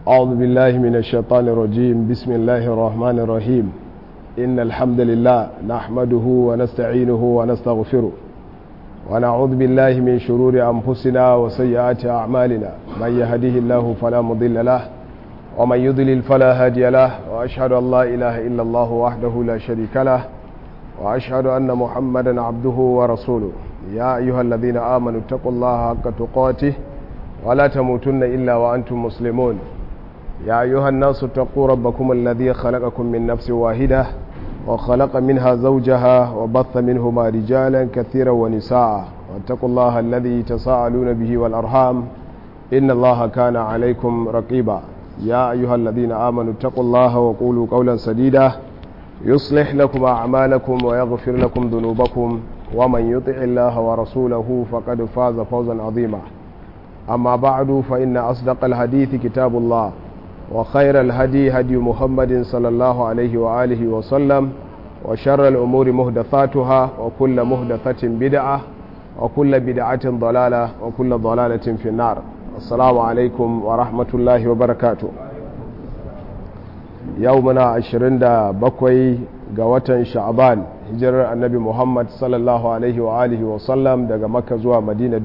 أعوذ بالله من الشيطان الرجيم بسم الله الرحمن الرحيم إن الحمد لله نحمده ونستعينه ونستغفره ونعوذ بالله من شرور أنفسنا وسيئات أعمالنا من يهده الله فلا مضل له ومن يضلل فلا هادي له وأشهد أن لا إله إلا الله وحده لا شريك له وأشهد أن محمدا عبده ورسوله يا أيها الذين آمنوا اتقوا الله حق تقاته ولا تموتن إلا وأنتم مسلمون يا أيها الناس اتقوا ربكم الذي خلقكم من نفس واحدة وخلق منها زوجها وبث منهما رجالا كثيرا ونساء واتقوا الله الذي تساءلون به والأرحام إن الله كان عليكم رقيبا يا أيها الذين آمنوا اتقوا الله وقولوا قولا سديدا يصلح لكم أعمالكم ويغفر لكم ذنوبكم ومن يطع الله ورسوله فقد فاز فوزا عظيما أما بعد فإن أصدق الحديث كتاب الله وخير الهدي هدي محمد صلى الله عليه وآله وسلم وشر الأمور مهدثاتها وكل مهدثة بدعة وكل بدعة ضلالة وكل ضلالة في النار السلام عليكم ورحمة الله وبركاته يومنا عشرين دا بكوي قوة شعبان hijirar annabi muhammad sallallahu alaihi wa alihi wa sallam daga makka zuwa madina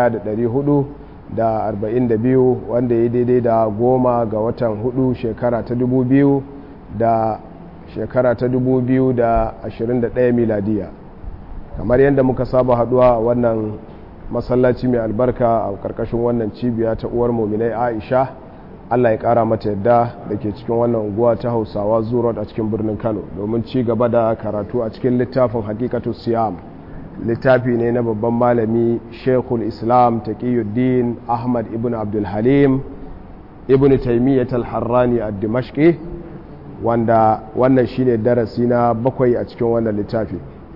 1442 wanda ya daidai da goma ga watan hudu shekara ta 2000 da shekara ta 2021 miladiya kamar yadda muka saba haduwa wannan masallaci mai albarka a karkashin wannan cibiya ta uwar muminai aisha Allah ya kara mata yadda da ke cikin wannan unguwa ta hausawa zurot a cikin birnin kano domin ci gaba da karatu a cikin littafin hakikatu siyam littafi ne na babban malami shekul islam taqiyuddin ahmad ibn abdulhalim ibn taimiyyat al-harrani a dimashqi wanda wannan shine darasi na bakwai a cikin wannan littafi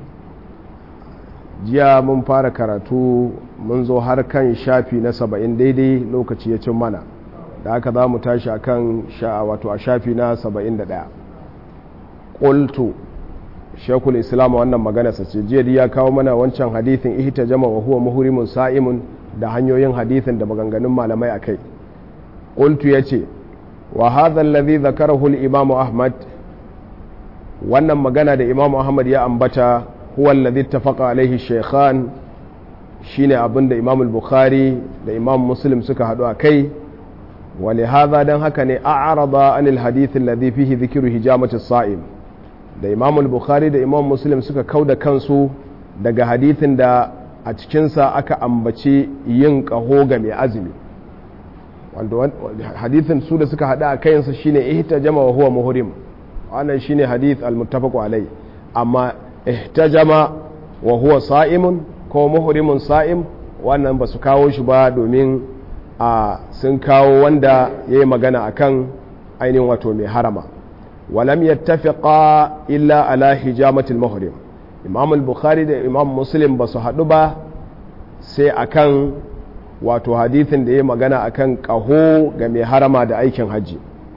jiya mun fara karatu mun zo har kan shafi na saba'in daidai lokaci ya cin mana da haka za mu tashi a kan wato a shafi na 71 ƙultu shekul islam wannan magana sace jiya ya kawo mana wancan hadithin ihta jama wa huwa muhrimun sa'imun da hanyoyin hadithin da maganganun malamai a kai ƙultu ya ce wa hadha alladhi zakarahu al-imam ahmad wannan magana da imam ahmad ya ambata huwa alladhi ittafaqa alaihi shaykhan shine abinda imam al-bukhari da imam muslim suka haɗu a kai ولهذا دان haka ne a'rada anil hadith alladhi fihi dhikru hijamati as-sa'im da Imam al-Bukhari da Imam Muslim suka kauda kansu daga hadithin da a cikin sa aka ambaci yin kaho ga mai azumi wanda hadithin su da suka hada a kayansa shine ihtajama wa huwa muhrim wannan shine hadith al-muttafaq alai amma ihtajama wa huwa sa'imun ko muhrimun sa'im wannan ba su kawo shi ba domin a sun kawo wanda ya yi magana a kan ainihin wato mai harama walam yattafiqa illa ala hijamatul muhrim imam al-bukhari da imam muslim ba su haɗu ba sai akan wato hadithin da ya magana akan ƙaho ga mai harama da aikin hajji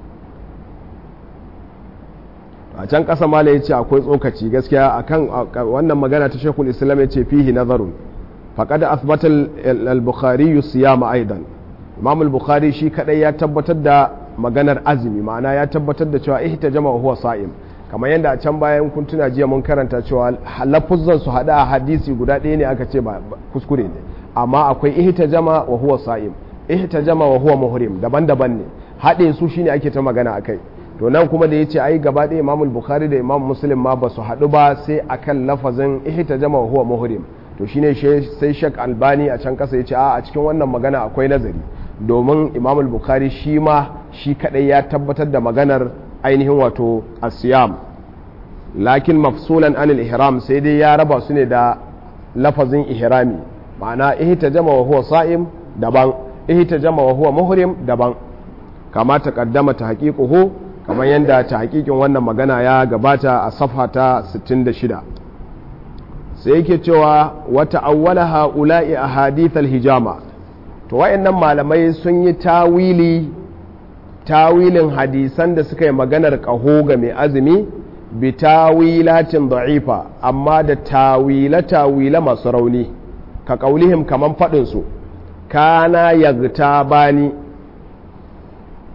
a can ƙasa mala ya ce akwai tsokaci gaskiya akan wannan magana ta shekul islam ya ce fihi nazarun faƙad asbata al-bukhari siyama aidan imam al-bukhari shi kadai ya tabbatar da maganar azumi ma'ana ya tabbatar da cewa ihtajama wa huwa sa'im kamar yadda a can bayan kun tuna jiya mun karanta cewa lafuzzan su hada a hadisi guda ɗaya ne aka ce ba kuskure ne amma akwai ihtajama wa huwa sa'im ihtajama wa huwa muhrim daban-daban ne haɗe su shine ake ta magana akai to nan kuma da yace ai gaba ɗaya imam al-bukhari da imam muslim ma ba su haɗu ba sai akan lafazin ihtajama wa huwa muhrim to shine sai shek albani a can kasa yace a a cikin wannan magana akwai nazari domin imam al-bukhari shi ma shi kadai ya tabbatar da maganar ainihin wato asiyam lakin mafsulan anil ihram sai dai ya raba su ne da lafazin ihrami ma'ana ihtajama wa huwa sa'im daban ihtajama wa huwa muhrim daban kama taqaddama ta haqiquhu kamar yanda ta haqiqin wannan magana ya gabata a safha ta 66 sai yake cewa wata awwala ha'ula'i ahadith al-hijama to wayannan malamai sun yi tawili tawilin hadisan da suka yi maganar ƙaho ga mai azumi bi tawilatin da'ifa amma da tawila tawila masu rauni ka ƙaulihim kaman faɗinsu kana yagta bani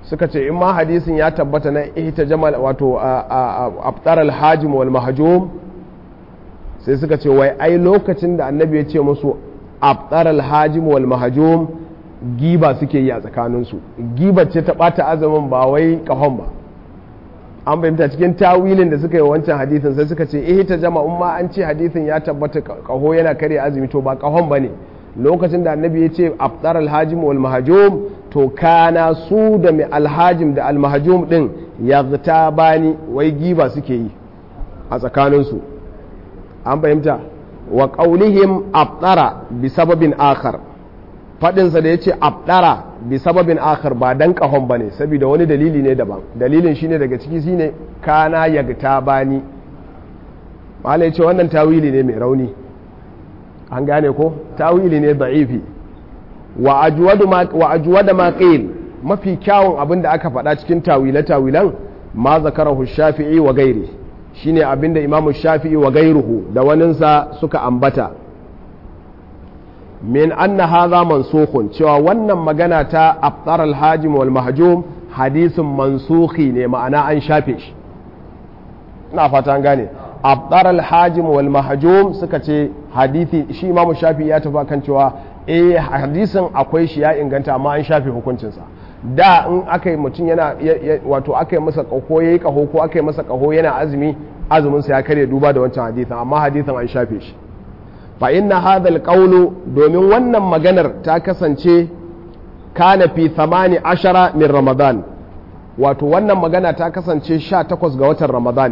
suka ce in ma hadisin ya tabbata na ihta jamal wato aftar alhajim wal mahjum sai suka ce wai ai lokacin da annabi ya ce musu aftar alhajim wal mahjum giba suke yi a tsakaninsu giba ce ta bata azumin ba wai kahon ba an fahimta cikin tawilin da suka yi wancan hadisin sai suka ce ihta jama umma an ce hadisin ya tabbata kaho yana kare azumi to ba kahon ba ne lokacin da annabi ya ce aftar alhajim wal mahjum to kana su da mai alhajim da almahajum din ya bani wai giba suke yi a tsakaninsu an fahimta wa ƙaunihim abdara bi sababin akhar faɗinsa da ya ce abdara bi sababin akhar ba dan ƙahon ba ne saboda wani dalili ne daban dalilin shine daga ciki shine kana ya bani mala ya ce wannan tawili ne mai rauni an gane ko tawili ne da'ifi wa ajuwada ma qil mafi kyawun abin da aka faɗa cikin tawile tawilan ma zakarahu shafi'i wa gairi shine abin da imamu shafi'i wa gairuhu da waninsa suka ambata min anna hadha mansukhun cewa wannan magana ta aftar al-hajim wal mahjum hadisin mansukhi ne ma'ana an shafe shi ina fata an gane aftar al-hajim wal mahjum suka ce hadisi shi imamu shafi'i ya tafi kan cewa eh hadisin akwai shi ya inganta amma an shafe hukuncinsa da in aka yi mutum yana wato aka yi masa kaho ya yi kaho ko aka yi masa kaho yana azumi azuminsa ya karya duba da wancan hadisin amma hadisin an shafe shi fa inna hadha qawlu domin wannan maganar ta kasance kana fi thamani ashara min ramadan wato wannan magana ta kasance 18 ga watan ramadan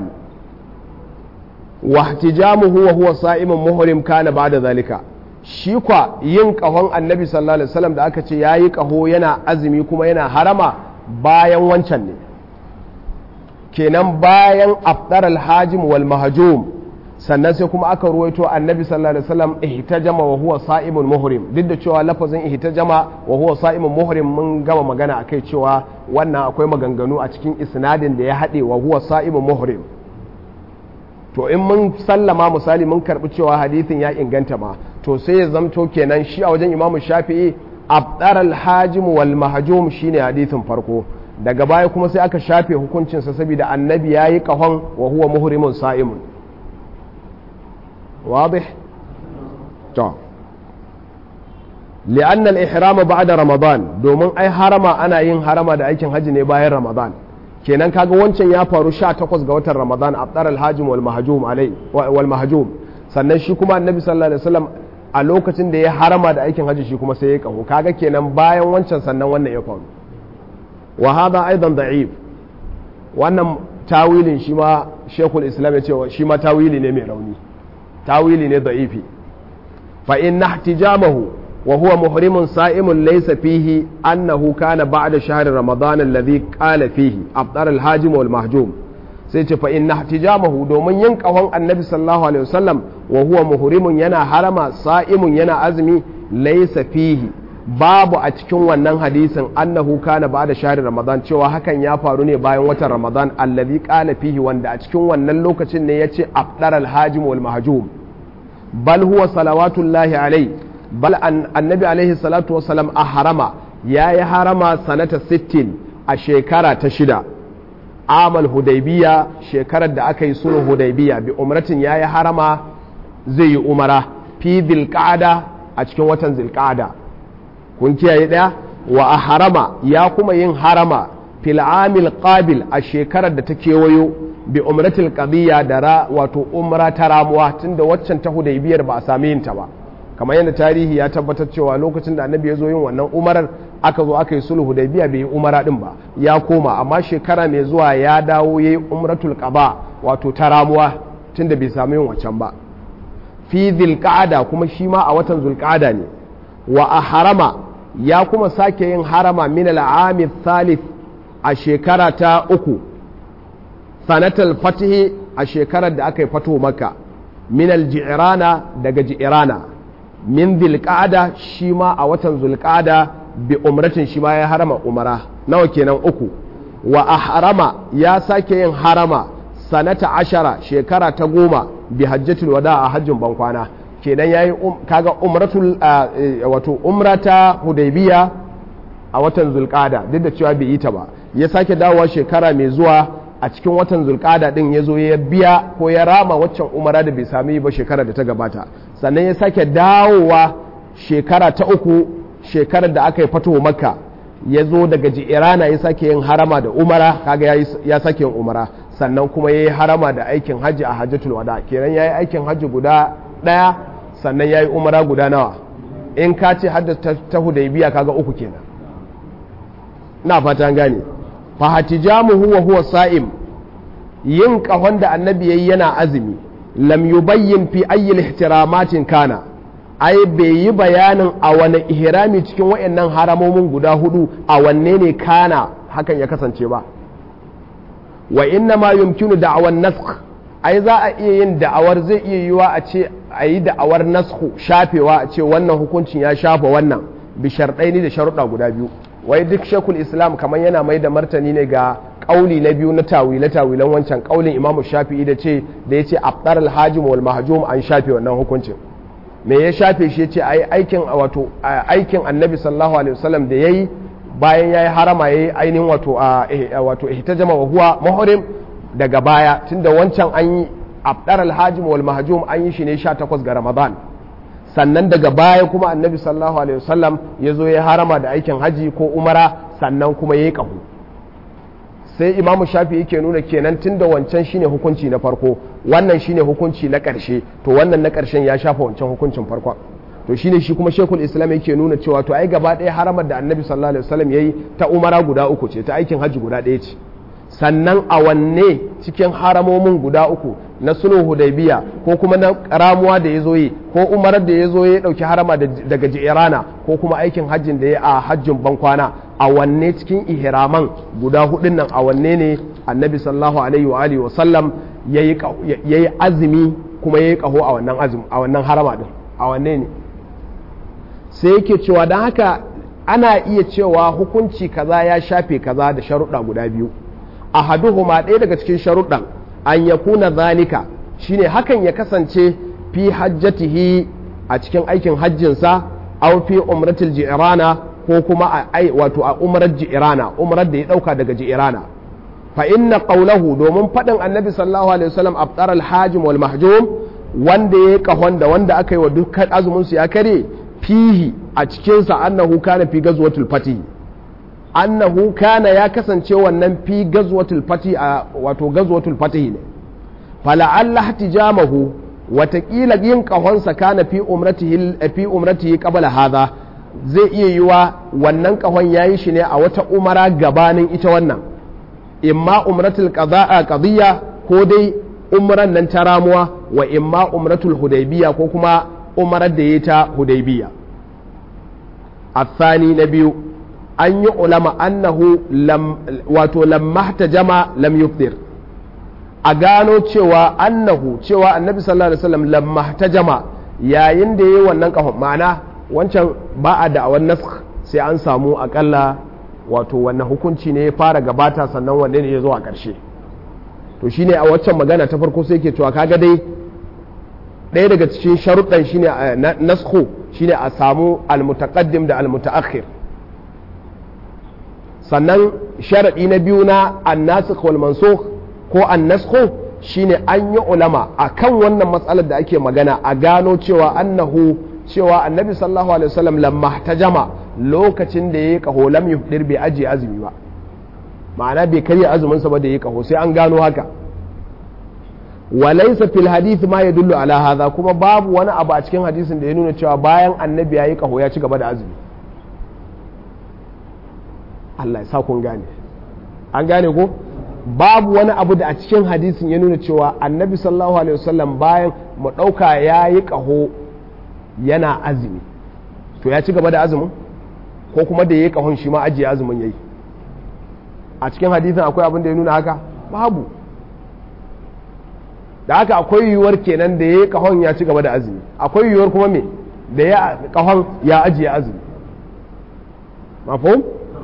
wa ihtijamuhu wa huwa sa'imun muhrim kana ba'da zalika shi kwa yin kahon annabi sallallahu alaihi wasallam da aka ce yayi kaho yana azumi kuma yana harama bayan wancan ne kenan bayan afdar alhajim wal mahjum sannan sai kuma aka ruwaito annabi sallallahu alaihi wasallam ihtajama wa huwa sa'imun muhrim duk da cewa lafazin ihtajama wa huwa sa'imun muhrim mun gama magana akai cewa wannan akwai maganganu a cikin isnadin da ya haɗe wa huwa sa'imun muhrim to in mun sallama misali mun karbi cewa hadithin ya inganta ma to sai ya zamto kenan shi a wajen imamu shafi'i abdar alhajim wal mahjum shine hadithin farko daga baya kuma sai aka shafe hukuncinsa saboda annabi ya yi kahon wa huwa muhrimun sa'imun wadih to li'anna al-ihram ba'da ramadan domin ai harama ana yin harama da aikin haji ne bayan ramadan kenan kaga wancan ya faru 18 ga watan ramadan abdar al-hajim wal mahjum alai wal mahjum sannan shi kuma annabi sallallahu alaihi wasallam a lokacin da ya harama da aikin haji shi kuma sai ya kaho kaga kenan bayan wancan sannan wannan ya faru wa hada aidan da'if wannan tawilin shi ma shekul islam ya ce shi ma tawili ne mai rauni tawili ne da'ifi fa in ihtijamahu wa huwa muhrimun sa'imun laysa fihi annahu kana ba'da shahri ramadan alladhi qala fihi afdar al-hajim wal mahjum sai ce fa inna ihtijamahu domin yin kahon annabi sallallahu alaihi wasallam wa huwa muhrimun yana harama sa'imun yana azumi laysa fihi babu a cikin wannan hadisin annahu kana ba'da shahri ramadan cewa hakan ya faru ne bayan watan ramadan alladhi qala fihi wanda a cikin wannan lokacin ne yace afdar al-hajim wal mahjum bal huwa salawatullahi alaihi bal annabi alaihi salatu wasalam a harama ya yi harama sanata 60 a shekara ta shida amal hudaybiya shekarar da aka yi sulhu hudaybiya bi umratin ya yi harama zai yi umara fi zilqa'ada a cikin watan zilqa'ada kun kiyaye daya wa a harama ya kuma yin harama fil amil qabil a shekarar da ta kewayo bi umratil qadiyya da ra wato umra ta ramuwa tunda waccan ta hudaybiyar ba a sami yin ta ba kamar yadda tarihi ya tabbatar cewa lokacin da annabi ya zo yin wannan umarar aka zo aka yi sulhu hudaybiya bai yi umara din ba ya koma amma shekara mai zuwa ya dawo yayi umratul qada wato ta ramuwa tunda bai sami yin waccan ba fi zilqa'ada kuma shi ma a watan zulqa'ada ne wa a harama ya kuma sake yin harama min al'ami thalith a shekara ta uku sanatal fatihi a shekarar da aka yi fato maka min al-ji'rana daga ji'rana min zulqa'ada shi ma a watan zulqa'ada bi umratin shi ma ya harama umara nawa kenan uku wa a harama ya sake yin harama sanata ashara shekara ta goma bi hajjatul wada a hajjin bankwana kenan yayi kaga umratul wato umrata hudaybiya a watan zulqada duk da cewa bai yi ta ba ya sake dawowa shekara mai zuwa a cikin watan zulkada din ya zo ya biya ko ya rama waccan umara da bai sami ba shekara da ta gabata sannan ya sake dawowa shekara ta uku shekarar da aka yi fatuwa makka ya zo daga ji'irana ya sake yin harama da umara kaga ya sake yin umara sannan kuma ya yi harama da aikin hajji a hajjatul wada kenan ya yi aikin hajji guda ɗaya sannan ya yi umara guda nawa in ka ce hadda ta hudaybiya kaga uku kenan na fata gane fa hatijamu huwa huwa sa'im yin kahon da annabi yayi yana azumi lam yubayyin fi ayyi ihtiramatin kana ai bai yi bayanin a wani ihrami cikin wayannan haramomin guda hudu a wanne ne kana hakan ya kasance ba wa inna ma yumkinu da'awan nasakh ai za a iya yin da'awar zai iya yiwa a ce a yi da'awar nasku shafewa a ce wannan hukuncin ya shafa wannan bi sharɗai da sharuɗa guda biyu wai duk shekul islam kamar yana mai da martani ne ga ƙauli na biyu na tawile tawilan wancan ƙaulin imamu shafi'i da ce da ya ce abdar alhajim wal mahjum an shafe wannan hukuncin me ya shafe shi ya ce ai aikin wato aikin annabi sallallahu alaihi wasallam da yayi bayan yayi harama yayi ainihin wato wato ihtajama wa huwa muhrim daga baya tunda wancan an yi abdar alhajim wal mahjum an yi shi ne 18 ga ramadan sannan daga baya kuma annabi sallallahu alaihi wasallam ya zo ya harama da aikin haji ko umara sannan kuma ya yi ƙahu sai imamu shafi yake nuna kenan tunda wancan shine hukunci na farko wannan shine hukunci na ƙarshe to wannan na ƙarshen ya shafa wancan hukuncin farkon to shine shi kuma shekul islam yake nuna cewa to ai gaba ɗaya haramar da annabi sallallahu alaihi wasallam yayi ta umara guda uku ce ta aikin haji guda ɗaya ce sannan a wanne cikin haramomin guda uku na sulhu hudaybiya ko kuma na ramuwa da ya zo yi ko umarar da ya zo ya dauki harama daga jirana ko kuma aikin hajjin da ya a hajjin bankwana a wanne cikin ihraman guda hudun nan a wanne ne annabi sallallahu alaihi wa alihi wa sallam yayi azumi kuma yayi kaho a wannan azumi a wannan harama din a wanne ne sai yake cewa dan haka ana iya cewa hukunci kaza ya shafe kaza da sharuɗa guda biyu ahaduhuma ɗaya daga cikin sharuɗan an ya kuna zalika shine hakan ya kasance fi hajjatihi a cikin aikin hajjinsa aw fi umratil ji'rana ko kuma a wato a umrar ji'rana umrar da ya dauka daga ji'rana fa inna qawlahu domin fadin annabi sallallahu alaihi wasallam abtar al hajim wal mahjum wanda ya kahon da wanda aka yi wa dukkan azumin su ya kare fihi a cikin sa annahu kana fi gazwatul fatih annahu kana ya kasance wannan fi gazwatul fati a wato gazwatul fatih ne fala'alla hatijamahu watakila yin kahonsa kana fi umratihi fi umratihi qabla hadha zai iya yiwa wannan kahon yayi shi ne a wata umara gabanin ita wannan imma umratul qada'a qadiyya ko dai umran nan ta ramuwa wa imma umratul hudaybiya ko kuma umarar da yayi ta hudaybiya الثاني نبي an yi ulama annahu wato lamma jama lam yufdir a gano cewa annahu cewa annabi sallallahu alaihi wasallam lamma jama yayin da yayi wannan kafin ma'ana wancan ba a da'awar nasakh sai an samu akalla wato wannan hukunci ne ya fara gabata sannan wanda ne ya zo a ƙarshe to shine a waccan magana ta farko sai ke cewa kaga dai ɗaya daga cikin sharuɗan shine naskhu shine a samu almutaqaddim da almutaakhir sannan sharaɗi na biyu na annasikh wal mansukh ko annaskhu shine an yi ulama akan wannan matsalar da ake magana a gano cewa annahu cewa annabi sallallahu alaihi wasallam lamma tajama lokacin da yayi kaho lam yufdir bai ajiye azumi ba ma'ana bai karya azumin sa ba da yayi kaho sai an gano haka walaysa fil hadith ma yadullu ala hadha kuma babu wani abu a cikin hadisin da ya nuna cewa bayan annabi yayi kaho ya ci gaba da azumi Allah ya sa kun gane an gane ko babu wani abu da a cikin hadisin ya nuna cewa annabi sallallahu alaihi wasallam bayan mu ɗauka ya yi ƙaho yana azumi to ya ci gaba da azumin ko kuma da ya yi ƙahon shi ma ajiye azumin ya yi a cikin hadisin akwai abin da ya nuna haka babu da haka akwai yiwuwar kenan da ya yi ƙahon ya ci gaba da azumi akwai yiwuwar kuma me da ya ƙahon ya ajiye azumi mafhum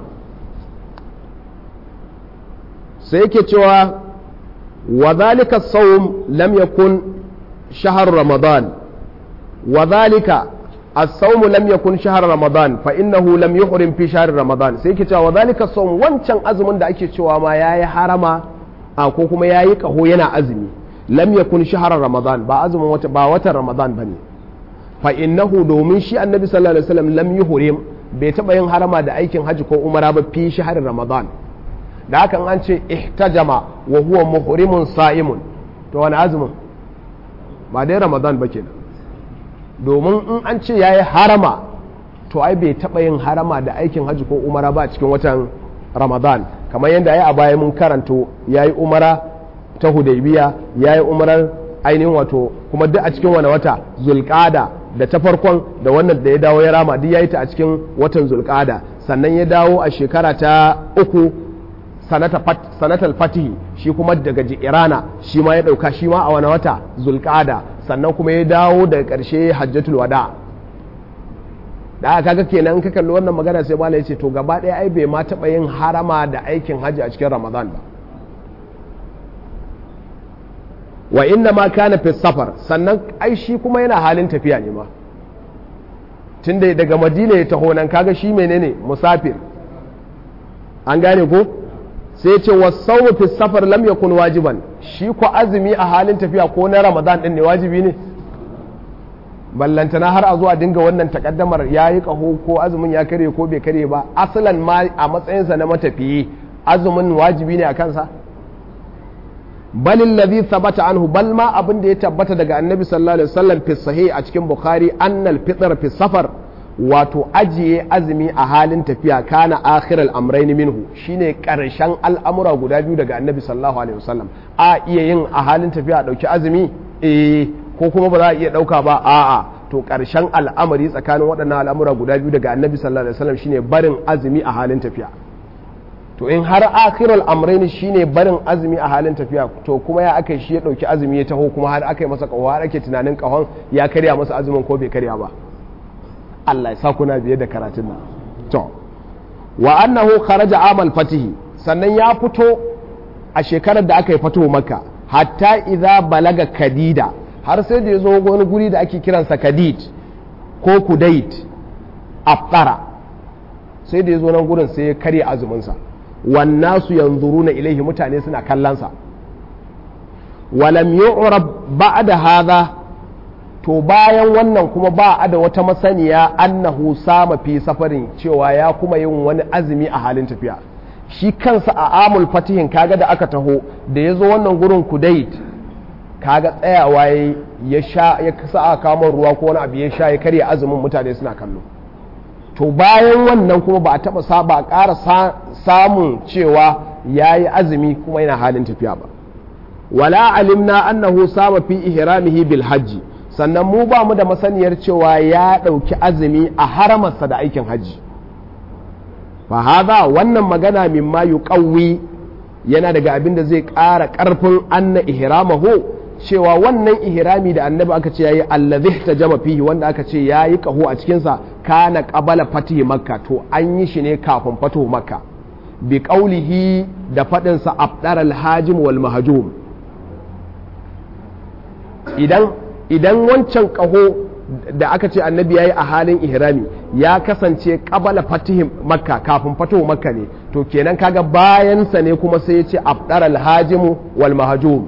sai yake cewa wa zalika sawm lam yakun shahar ramadan wa zalika as-sawmu lam yakun shahr ramadan fa innahu lam yuhrim fi shahr ramadan sai ke cewa zalika sawm wancan azumin da ake cewa ma yayi harama a ko kuma yayi kaho yana azumi lam yakun shahr ramadan ba azumin wata ba watan ramadan bane fa innahu domin shi annabi sallallahu alaihi wasallam lam yuhrim bai taba yin harama da aikin haji ko umara ba fi shahr ramadan da hakan an ce ihtajama wa huwa muhrimun sa'imun to wani azumin ba dai ramadan ba kenan domin in an ce yayi harama to ai bai taba yin harama da aikin haji ko umara ba cikin watan ramadan kamar yadda ya a baya mun karanto yayi umara ta hudaybiya yayi umarar ainihin wato kuma duk a cikin wani wata zulqada da ta farkon da wannan da ya dawo ya rama duk yayi ta a cikin watan zulqada sannan ya dawo a shekara ta uku sanatar fatihi shi kuma daga irana shi ma ya dauka shi ma a wani wata zulqada sannan kuma ya dawo daga karshe hajjatul wada da aka kaga kenan ka kalli wannan magana sai malai ya ce to gaba ɗaya ai bai ma taɓa yin harama da aikin hajji a cikin ramadan ba wa inna ma kana fi safar sannan ai shi kuma yana halin tafiya ne ma tunda daga madina ya taho nan kaga shi menene musafir an gane ko sai ce wasau fi safar lam yakun wajiban shi ko azumi a halin tafiya ko na ramadan din ne wajibi ne ballantana har a zuwa dinga wannan takaddamar ya yi kaho ko azumin ya kare ko bai kare ba asalan ma a matsayinsa na matafiyi azumin wajibi ne a kansa balin ladhi thabata anhu bal ma abin da ya tabbata daga annabi sallallahu alaihi wasallam fi sahih a cikin bukhari annal fitr fi safar wato ajiye azumi a halin tafiya kana akhiral amrayn minhu shine karshen al'amura guda biyu daga annabi sallallahu alaihi wasallam a iya yin a halin tafiya a dauki azumi eh ko kuma ba za a iya dauka ba a'a to karshen al'amari tsakanin waɗannan al'amura guda biyu daga annabi sallallahu alaihi wasallam shine barin azumi a halin tafiya to in har akhirul amrayn shine barin azumi a halin tafiya to kuma ya aka shi ya dauki azumi ya taho kuma har aka yi masa kawo har ake tunanin kahon ya karya masa azumin ko bai karya ba Allah ya sa kuna biye da karatun nan to wa annahu kharaja amal fatihi sannan ya fito a shekarar da aka yi fito makka hatta idza balaga kadida har sai da ya zo wani guri da ake kiransa kadid ko kudait afkara sai da ya zo nan gurin sai ya karya azuminsa wannasu yanzuruna ilaihi mutane suna kallonsa walam yu'rab ba'da hadha to bayan wannan kuma ba a da wata masaniya annahu sama fi safarin cewa ya kuma yin wani azumi a halin tafiya shi kansa a amul fatihin kaga da aka taho da ya zo wannan gurin kudait kaga tsayawa ya sha ya sa a kamar ruwa ko wani abu ya sha ya karya azumin mutane suna kallo to bayan wannan kuma ba a taba sa ba a ƙara samun cewa ya yi azumi kuma yana halin tafiya ba wala alimna annahu sama fi ihramihi bil hajji sannan mu ba mu da masaniyar cewa ya ɗauki azumi a haramarsa da aikin hajji fa haza wannan magana mimma yuqawwi yana daga abin da zai ƙara ƙarfin anna ihramahu cewa wannan ihrami da annabi aka ce yayi allazi tajama fihi wanda aka ce yayi kaho a cikin sa kana qabala fatih makka to an yi shi ne kafin fatuhu makka bi qaulihi da fadin sa abdar al-hajim wal mahjum idan idan wancan kaho da aka ce annabi yayi a halin ihrami ya kasance qabala fatih makka kafin fatuhu makka ne to kenan kaga bayan sa ne kuma sai ya ce abdar al-hajim wal mahjum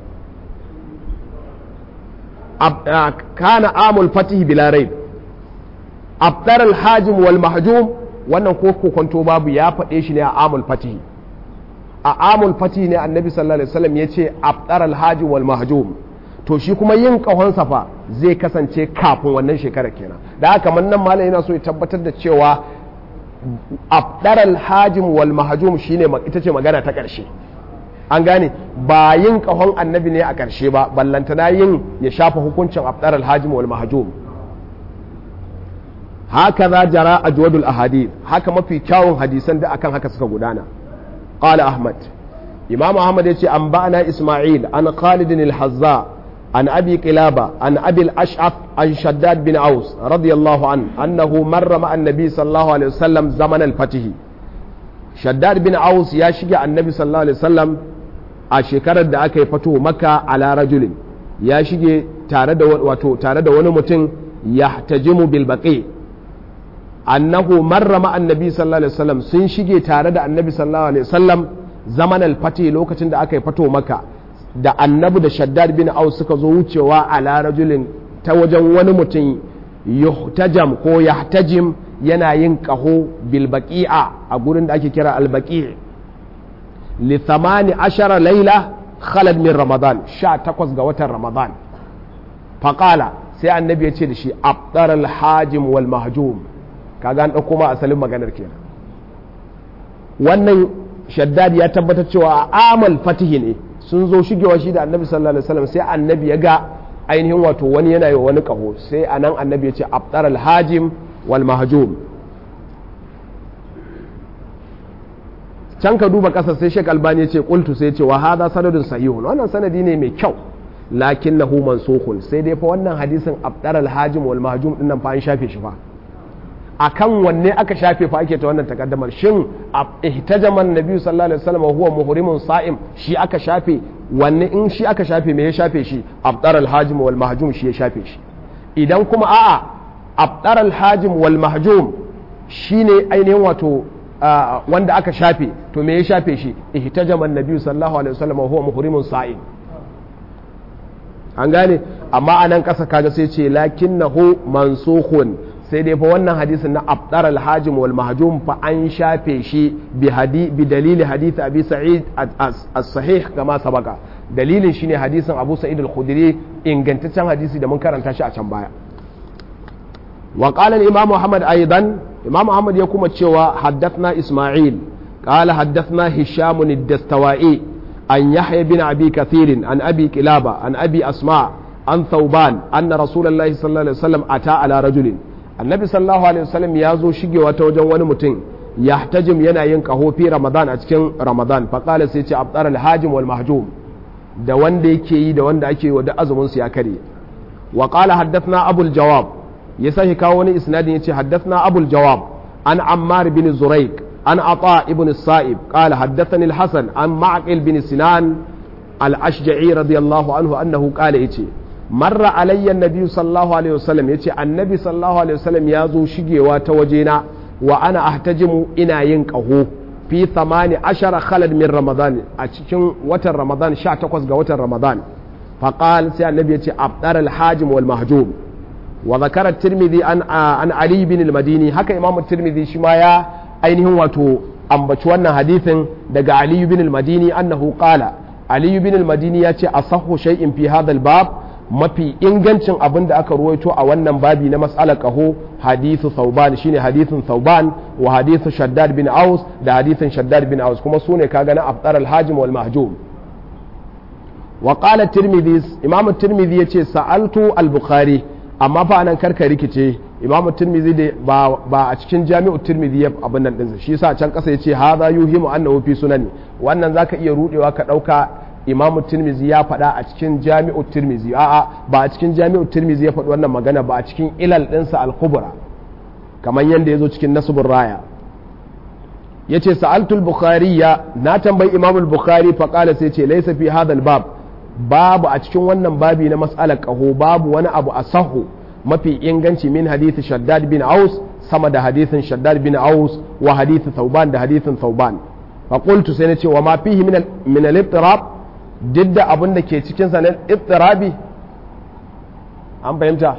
kana amul fatih bila raib abdar al-hajim wal mahjum wannan ko kokonto babu ya faɗe shi ne a amul fatih a amul fatih ne annabi sallallahu alaihi wasallam yace abdar al-hajim wal mahjum to shi kuma yin kahon safa zai kasance kafin wannan shekarar kenan da haka man nan malam yana so ya tabbatar da cewa abdar al-hajim wal mahjum shine ita ce magana ta ƙarshe an gane ba yin kahon annabi ne a ƙarshe ba ballantana yin ya shafa hukuncin abdar alhajim wal mahjum haka za jara a juwadul ahadith haka mafi kyawun hadisan da akan haka suka gudana qala ahmad imam ahmad yace an ba'ana isma'il an khalid al-hazza an abi qilaba an abi al-ash'af an shaddad bin aus radiyallahu an annahu marra ma'a annabi sallallahu alaihi wasallam zaman al-fatih shaddad bin aus ya shige annabi sallallahu alaihi wasallam a shekarar da aka yi fato maka ala rajulin ya shige tare da wato tare da wani mutum yahtajimu bil baqi annahu marra ma annabi sallallahu alaihi wasallam sun shige tare da annabi sallallahu alaihi wasallam zaman al-fati lokacin da aka yi fato maka da annabi da shaddad bin aus suka zo wucewa ala rajulin ta wajen wani mutum yuhtajam ko yahtajim yana yin kaho bil baqi'a a gurin da ake kira al baqi' li thamani ashara laila khalad min ramadan 18 ga watan ramadan faqala sai annabi ya ce da shi abdar al hajim wal mahjum kaga an dauko ma asalin maganar kenan wannan shaddad ya tabbatar cewa a amal fatihi ne sun zo shigewa shi da annabi sallallahu alaihi wasallam sai annabi ya ga ainihin wato wani yana yi wani kaho sai anan annabi ya ce abdar al hajim wal mahjum can ka duba ƙasa sai Sheikh Albani ya ce qultu sai ce wa hadha sanadun sahihun wannan sanadi ne mai kyau lakinnahu mansukhun sai dai fa wannan hadisin abdar al-hajim wal mahjum din nan fa an shafe shi fa akan wanne aka shafe fa ake ta wannan takaddamar shin ihtajama annabi sallallahu alaihi wasallam huwa muhrimun sa'im shi aka shafe wanne in shi aka shafe me ya shafe shi abdar al-hajim wal mahjum shi ya shafe shi idan kuma a'a abdar al-hajim wal mahjum shine ainihin wato wanda aka shafe to me ya shafe shi ihtajama annabi sallallahu alaihi wasallam huwa muhrimun sa'im an gane amma anan kasa kaga sai ce lakinnahu mansukhun sai dai fa wannan hadisin na abdar al-hajim wal mahjum fa an shafe shi bi hadi bi dalili hadith abi sa'id as-sahih kama sabaka dalilin shine hadisin abu sa'id al-khudri ingantaccen hadisi da mun karanta shi a can baya wa qala al-imam muhammad aidan imam muhammad ya kuma cewa haddathna isma'il qala haddathna hisham ad-dastawai an yahya bin abi kathir an abi kilaba an abi asma an thawban anna rasulullahi sallallahu alaihi wasallam ata ala rajulin annabi sallallahu alaihi wasallam ya zo shigewa ta wajen wani mutum yahtajim yana yin kaho fi ramadan a cikin ramadan faqala sai ce abdar al-hajim wal mahjum da wanda yake yi da wanda ake wa da azumin su ya kare wa qala haddathna abul jawab ya sake kawo wani isnadin yace haddathna abul jawab an ammar bin zuraik an ata ibn sa'ib qala haddathani al-hasan an ma'qil bin sinan al-ashja'i radiyallahu anhu annahu qala yace marra alayya nabi sallallahu alaihi wasallam yace annabi sallallahu alaihi wasallam ya zo shigewa ta wajena wa ana ahtajimu ina yin qaho fi thamani ashara khalad min ramadan a cikin watan ramadan 18 ga watan ramadan faqal sai annabi yace abdar al-hajim wal mahjum wa zakara tirmidhi an an ali bin al-madini haka imamu tirmidhi shi ma ya ainihin wato ambaci wannan hadithin daga ali bin al-madini annahu qala ali bin al-madini yace asahhu shay'in fi hadha al-bab mafi ingancin abin da aka ruwaito a wannan babi na mas'alar kaho hadithu thauban shine hadithun thauban wa hadithu shaddad bin aus da hadithun shaddad bin aus kuma sune kaga na afdar al-hajim wal mahjum wa qala tirmidhi imamu tirmidhi yace sa'altu al-bukhari amma fa anan karka rikice imamu tirmidhi da ba, ba a cikin jami'u tirmidhi ya abin nan dinsa shi yasa can kasa yace hadha yuhimu annahu fi sunani wannan zaka iya rudewa ka dauka imamu tirmizi ya faɗa a cikin jami'u tirmizi a'a ba a cikin jami'u tirmizi ya faɗi wannan magana ba a cikin ilal ɗinsa al-kubra kamar yadda ya zo cikin nasubun raya ya ce sa'altul bukhari ya na tambayi imamul bukhari faƙala sai ce laisa fi hadal bab babu a cikin wannan babi na mas'alar ƙaho babu wani abu a sahu mafi inganci min hadithi shaddad bin aus sama da hadithin shaddad bin aus wa hadithi thauban da hadithin thauban faƙultu sai na ce wa ma fihi min al-ittirab duk da abin da ke cikinsa na ittirabi an fahimta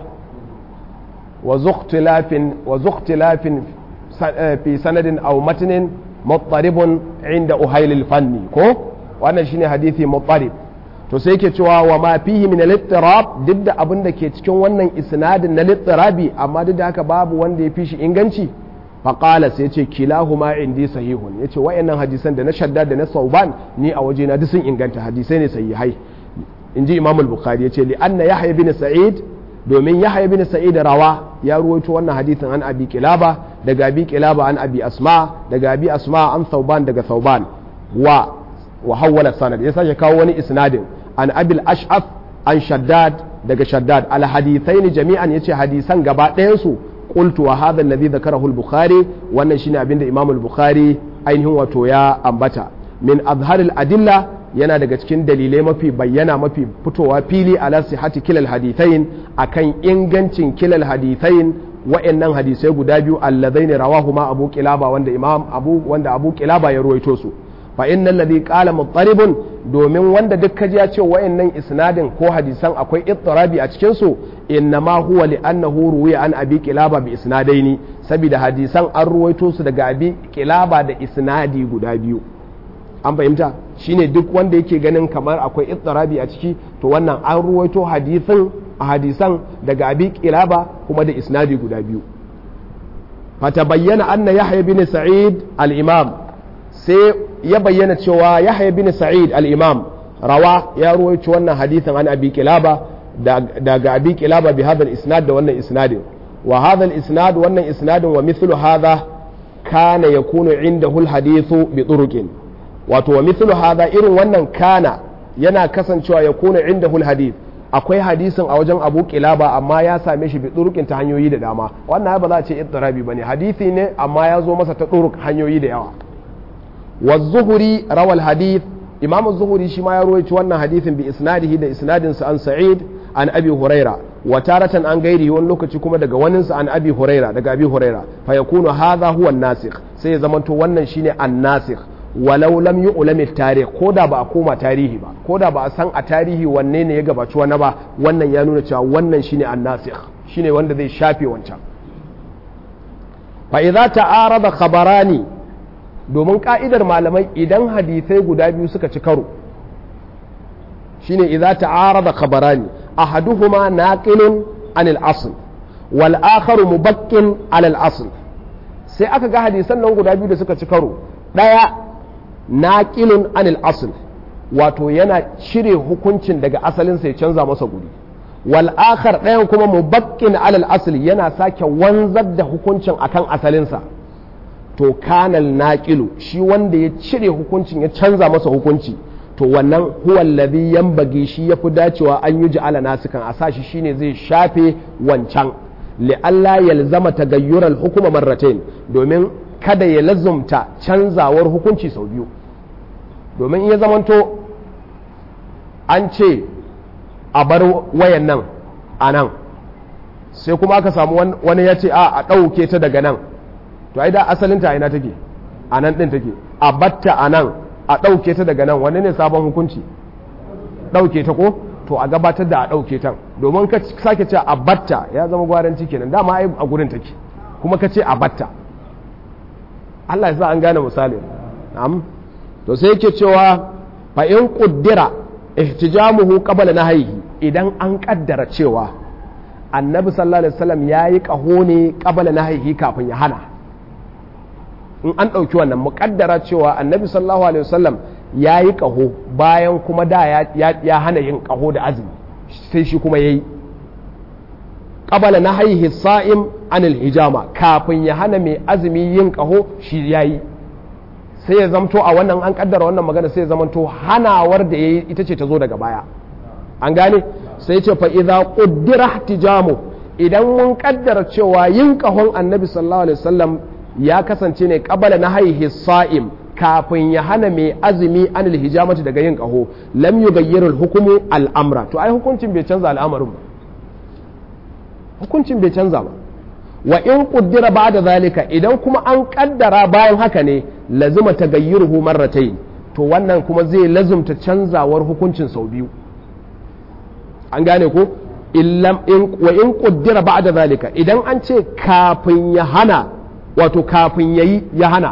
wa zuktilafin fi sanadin aw matinin muttaribun inda uhailil fanni ko wannan shine hadithi muttarib to sai ke cewa wa ma fihi min al-ittirab duk da abin da ke cikin wannan isnadin na littirabi amma duk da haka babu wanda ya fi shi inganci faƙala sai ce kilahuma indi sahihun ya ce wa'annan hadisan da na shadda da na sauban ni a waje na duk sun inganta hadisai ne sahihai in ji imam al-bukhari ya ce li anna yahya bin sa'id domin yahya bin sa'id rawa ya ruwaito wannan hadisin an abi kilaba daga abi kilaba an abi asma daga abi asma an sauban daga sauban wa wa hawwala sanad ya sake kawo wani isnadin an abil ash'af an shaddad daga shaddad al hadithaini jami'an yace hadisan gaba ɗayan su قلت وهذا الذي ذكره البخاري wannan shine abinda Imam al-Bukhari ainihin wato ya ambata min azhar al-adilla yana daga cikin dalilai mafi bayyana mafi fitowa fili ala sihhati kilal hadithain akan ingancin kilal hadithain wa'annan hadisai guda biyu allazaini rawahuma abu kilaba wanda imam abu wanda abu kilaba ya ruwaito su fa innal ladhi qala muttaribun domin wanda duk kaji ya ce wa'annan isnadin ko hadisan akwai ittirabi a cikin su innama huwa li annahu ruwiya an abi kilaba bi isnadaini saboda hadisan an ruwaito su daga abi kilaba da isnadi guda biyu an fahimta shine duk wanda yake ganin kamar akwai ittirabi a ciki to wannan an ruwaito hadisin a hadisan daga abi kilaba kuma da isnadi guda biyu fata bayyana anna yahya bin sa'id al-imam sai ya bayyana cewa yahya bin sa'id al-imam rawa ya ruwaito wannan hadisin an abi kilaba daga abi kilaba bi hadha isnad da wannan isnadin wa hadha al-isnad wannan isnadin wa mithlu hadha kana yakunu indahu al-hadithu bi turuqin wato wa mithlu hadha irin wannan kana yana kasancewa yakunu indahu al-hadith akwai hadisin a wajen abu kilaba amma ya same shi bi turuqin ta hanyoyi da dama wannan ba za a ce ittirabi bane hadisi ne amma ya zo masa ta turuq hanyoyi da yawa wa zuhuri rawal hadith imam zuhuri shi ma ya rawaito wannan hadisin bi isnadihi da isnadin sa an sa'id an abi huraira wa taratan an gairi wani lokaci kuma daga wanin sa an abi huraira daga abi huraira fa yakunu hadha huwa an-nasikh sai ya zamanto wannan shine an-nasikh walau lam yu'lam at-tarikh koda ba a koma tarihi ba koda ba a san a tarihi wanne ne ya gabaci wani ba wannan ya nuna cewa wannan shine an-nasikh shine wanda zai shafe wancan fa idza ta'arada khabarani domin ka'idar malamai idan hadisai guda biyu suka ci karo shine idza ta'arada khabarani ahaduhuma naqilun anil asl wal akharu mubaqqin alal asl sai aka ga hadisan nan guda biyu da suka ci karo daya naqilun anil asl wato yana cire hukuncin daga asalin sai canza masa guri wal akhar ɗayan kuma mubaqqin alal asl yana sake wanzar da hukuncin akan asalinsa to kanal naqilu shi wanda ya cire hukuncin ya canza masa hukunci to wannan huwa alladhi yanbaghi shi yafi dacewa an yi ja'ala nasikan a sashi shine zai shafe wancan li'alla yalzama tagayyural hukuma marratain domin kada ya lazumta canzawar hukunci sau biyu domin in ya zamanto an ce a bar wayan nan a nan sai kuma aka samu wani ya ce a a ɗauke ta daga nan to ai da asalin ta ina take a nan ɗin take a batta a nan a ɗauke ta daga nan wani ne sabon hukunci ɗauke ta ko to a gabatar da a ɗauke ta domin ka sake ce a batta ya zama gwaranci kenan dama ai a gurin take kuma ka ce a batta Allah ya sa an gane misali am to sai yake cewa fa in quddira ihtijamuhu qabla nahyihi idan an kaddara cewa annabi sallallahu alaihi wasallam yayi kaho ne qabla nahyihi kafin ya hana in an ɗauki wannan muƙaddara cewa annabi sallallahu alaihi wasallam ya yi ƙaho bayan kuma da ya hana yin ƙaho da azumi sai shi kuma ya yi ƙabala na haihi sa'im anil hijama kafin ya hana mai azumi yin ƙaho shi ya yi sai ya zamto a wannan an ƙaddara wannan magana sai ya zamanto hanawar da ya yi ita ce ta zo daga baya an gane sai ce fa idza quddira ihtijamu idan mun ƙaddara cewa yin ƙahon annabi sallallahu alaihi wasallam ya kasance ne kabala na haihi sa'im kafin ya hana mai azumi an hijamati daga yin ƙaho lam yughayyirul hukumu al'amra to ai hukuncin bai canza al'amarin ba hukuncin bai canza ba wa in kuddira ba da zalika idan kuma an kaddara bayan haka ne lazima tagayyuruhu marratayn to wannan kuma zai lazumta canzawar hukuncin sau biyu an gane ko illam in wa in kuddira ba da zalika idan an ce kafin ya hana wato kafin ya yi ya hana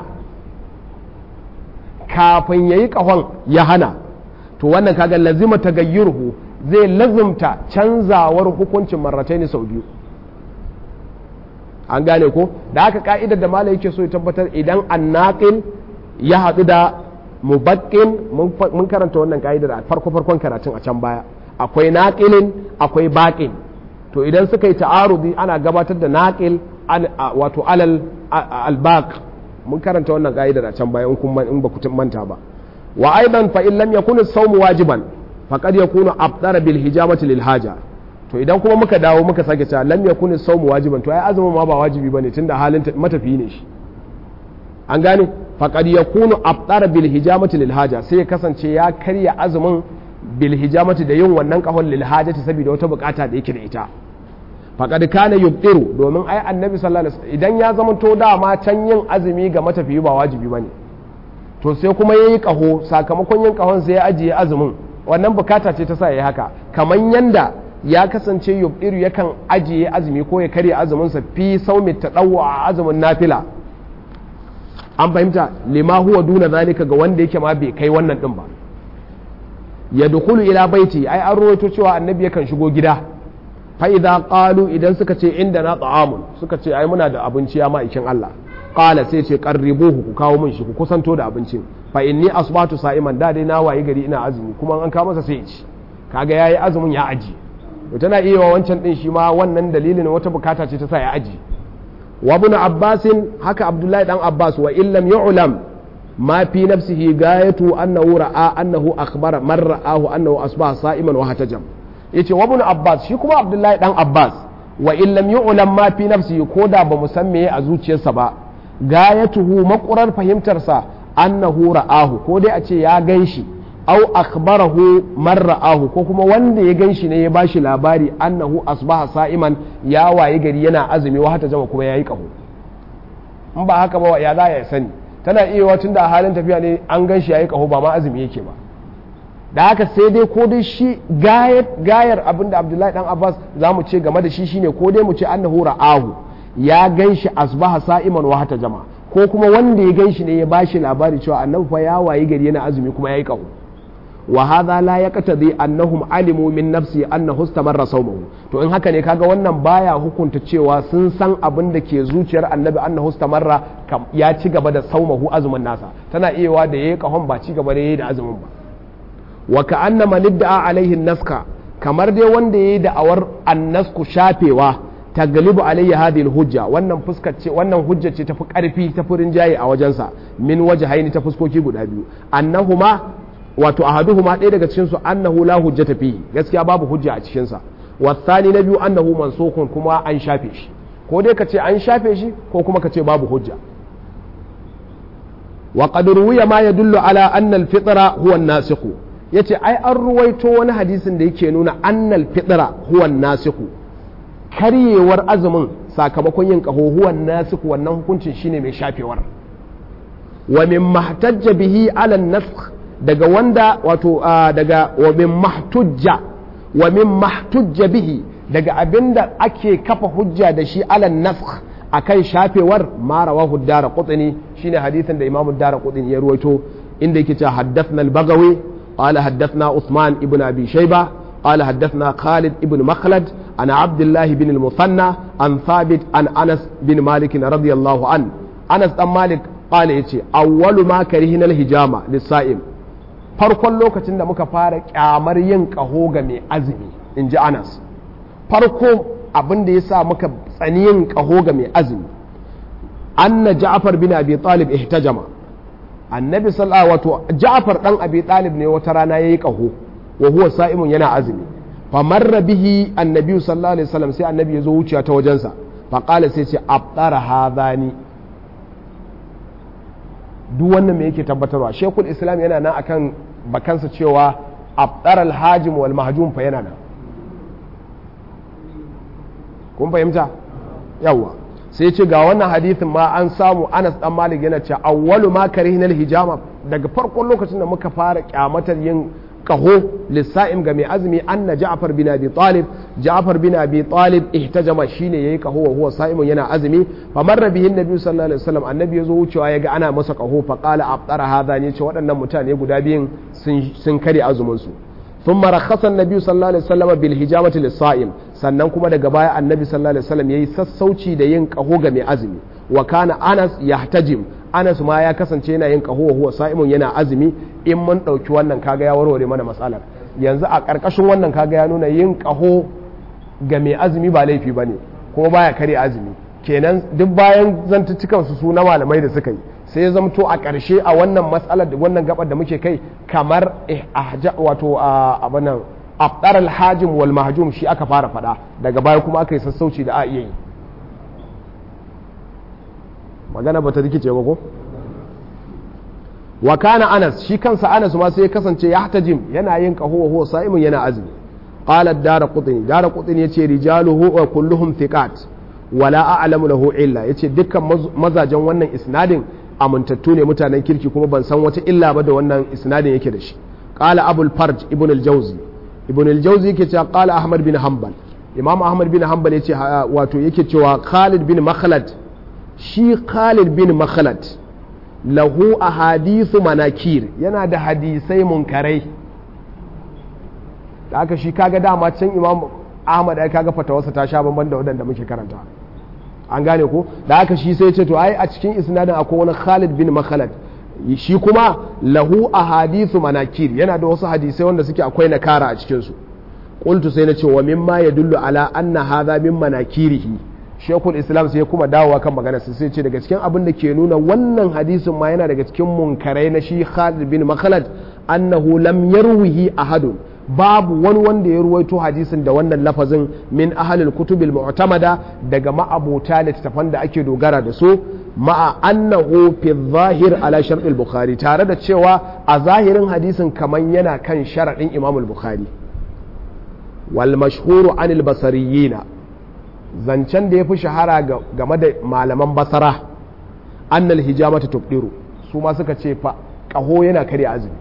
kafin ya yi ƙahon ya hana to wannan kaga lazima ta gayyurhu zai lazimta canzawar hukuncin marratai ne sau biyu an gane ko da haka ka'idar da malai yake so ya tabbatar idan annaqil ya haɗu da mubaqqin mun karanta wannan ka'idar a farko farkon karatun a can baya akwai naqilin akwai baqin to idan suka yi ta'arudi ana gabatar da naqil wato alal albaq mun karanta wannan ka'idar a can baya in ba ku manta ba wa aidan fa in lam yakun as-sawm wajiban faqad yakunu afdara bil hijamati lil haja to idan kuma muka dawo muka sake cewa lam yakun as-sawm wajiban to ai azumin ma ba wajibi bane tunda halin matafiyi ne shi an gane faqad yakunu afṭara bil hijamati lil haja sai ya kasance ya karya azumin bil hijamati da yin wannan kahon lil hajati saboda wata bukata da yake da ita faqad kana yubtiru domin ai annabi sallallahu alaihi wasallam idan ya zama to dama can yin azumi ga matafiyi ba wajibi bane to sai kuma yayi kaho sakamakon yin kahon sai ya ajiye azumin wannan bukata ce ta sa yayi haka kaman yanda ya kasance yubdiru yakan ajiye azumi ko ya karya azumin sa fi saumi tadawwa a azumin nafila an fahimta lima huwa duna zalika ga wanda yake ma bai kai wannan din ba ya dukulu ila baiti ai an rawaito cewa annabi yakan shigo gida fa idza qalu idan suka ce inda na ta'amun suka ce ai muna da abinci ya ma'aikin Allah qala sai ce qarribuhu ku kawo min shi ku kusanto da abincin fa inni asbatu sa'iman da dai na wayi gari ina azumi kuma an kawo masa sai ya ci kaga yayi azumin ya aji to tana iya wa wancan din shi ma wannan dalilin wata bukata ce ta sa ya aji wa ibn abbasin haka abdullahi dan abbas wa illam yu'lam ما في نفسه غايته أنه رأى أنه أخبر من رآه أنه أصبح صائما وهتجم yace wa ibn abbas shi kuma abdullahi dan abbas wa in lam yu'lam ma fi nafsihi ko da ba musamme a zuciyarsa ba gayatuhu makurar fahimtarsa annahu ra'ahu ko dai a ce ya ganshi aw akhbarahu man ra'ahu ko kuma wanda ya ganshi ne ya bashi labari annahu asbaha sa'iman ya waye gari yana azumi wa hata jama kuma yayi kaho in ba haka ba ya za ya sani tana iya wacin da a halin tafiya ne an gan shi yayi kaho ba ma azumi yake ba da haka sai dai ko dai shi gayar abin da abdullahi dan abbas za mu ce game da shi shine ko dai mu ce annahu ra'ahu ya gan shi asbaha sa'iman wa hata jama ko kuma wanda ya gan shi ne ya bashi labari cewa annabi fa ya wayi gari yana azumi kuma yayi kaho wa hadha la yaqtadi annahum alimu min nafsi annahu istamarra sawmuhu to in haka ne kaga wannan baya hukunta cewa sun san abin da ke zuciyar annabi annahu istamarra ya ci gaba da saumahu azumin nasa tana iyawa da yayi kahon ba ci gaba da yayi da azumin ba wa ka'anna man idda'a alaihi naska kamar dai wanda yayi da'awar annasku shafewa taglibu alayhi hadhihi hujja wannan fuskar ce wannan hujja ce tafi karfi ta furin jaye a wajensa min wajhaini ta fuskoki guda biyu annahuma wato ahaduhuma ɗaya daga cikin su annahu la hujjata fihi gaskiya babu hujja a cikin sa wasani na biyu annahu mansukun kuma an shafe shi ko dai kace an shafe shi ko kuma kace babu hujja wa qad ruwiya ma yadullu ala anna al-fitra huwa an-nasikh yace ai an ruwaito wani hadisin da yake nuna anna al-fitra huwa an-nasikh karyewar azumin sakamakon yin kaho huwa an-nasikh wannan hukuncin shine mai shafewar wa min mahtajja bihi ala an-nasakh daga wanda wato daga wa min mahtujja wa min mahtujja bihi daga abinda ake kafa hujja da shi ala nafkh akan shafewar ma rawahu dara qutni shine hadisin da imamu dara qutni ya ruwaito inda yake cewa haddathna al-bagawi qala haddathna usman ibn abi shayba qala haddathna khalid ibn makhlad ana abdullah ibn al-musanna an thabit an anas bin malik radiyallahu an anas dan malik qala yace awwalu ma karihina al-hijama lis-sa'im farkon lokacin da muka fara kyamar yin ƙaho ga mai azumi in ji anas farko abin da ya sa muka tsani yin ƙaho ga mai azumi anna ja'far bin abi talib ihtajama annabi sallallahu wato ja'far dan abi talib ne wata rana yayi ƙaho wa huwa sa'imun yana azumi fa marra bihi annabi sallallahu alaihi wasallam sai annabi ya zo wuciya ta wajensa fa qala sai ce abtara hadani duk wannan me yake tabbatarwa shekul islam yana nan akan bakansa cewa abdar alhajim wal mahjum fa yana nan kun fahimta yawa sai ce ga wannan hadithin ma an samu anas dan malik yana cewa awwalu ma karihinal hijama daga farkon lokacin da muka fara kyamatar yin kaho lissa'im ga mai azumi anna ja'far bin abi talib ja'far bin abi talib ihtajama shine yayi kaho wa huwa sa'imun yana azumi fa marra bihi annabi sallallahu alaihi wasallam annabi yazo wucewa yaga ana masa kaho fa qala abtara hadha ne ce waɗannan mutane guda biyun sun kare azumin su thumma rakhasa annabi sallallahu alaihi wasallam bil hijamati lis-sa'im sannan kuma daga baya annabi sallallahu alaihi wasallam yayi sassauci da yin kaho ga mai azumi wa kana anas yahtajim anas ma ya kasance yana yin kaho huwa sa'imun yana azumi in mun ɗauki wannan kaga ya warware mana matsalar yanzu a ƙarƙashin wannan kaga ya nuna yin kaho ga mai azumi ba laifi ba ne kuma baya kare azumi kenan duk bayan zantuttukan su su na malamai da suka yi sai ya zamto a ƙarshe a wannan matsalar da wannan gabar da muke kai kamar wato a abanan afdar alhajim wal mahjum shi aka fara faɗa daga baya kuma aka yi sassauci da a iya yi magana ba ta rikice ba ko wa kana anas shi kansa anas ma sai ya kasance ya hatajim yana yin qahu wa huwa sa'imun yana azumi qala ad-darqutni darqutni yace rijaluhu wa kulluhum thiqat wala a'lamu lahu illa yace dukkan mazajen wannan isnadin amintattu ne mutanen kirki kuma ban san wata illa ba da wannan isnadin yake da shi qala abul farj ibn al-jawzi ibn al-jawzi yake cewa qala ahmad bin hanbal imam ahmad bin hanbal yace wato yake cewa khalid bin makhlad shi khalid bin makhlad lahu ahadithu manakir yana da hadisai munkarai da aka shi kaga dama can imam ahmad ai kaga fatawarsa ta sha bamban da wadanda muke karanta an gane ko da aka shi sai ce to ai a cikin isnadin akwai wani khalid bin makhlad shi kuma lahu ahadithu manakir yana da wasu hadisai wanda suke akwai nakara a cikin su qultu sai na ce wa mimma yadullu ala anna hadha min manakirihi shekul islam sai kuma dawowa kan magana sai ce daga cikin abin da ke nuna wannan hadisin ma yana daga cikin munkarai na shi khalid bin makhlad annahu lam yarwihi ahadun babu wani wanda ya ruwaito hadisin da wannan lafazin min ahalil kutubil mu'tamada daga ma'abota littattafan da ake dogara da su ma'a annahu fi zahir ala shar'il bukhari tare da cewa a zahirin hadisin kaman yana kan sharadin imam al-bukhari wal mashhuru anil basariyina zancen da ya fi shahara game da malaman basara annal hijamata tubdiru su ma suka ce fa kaho yana karya azumi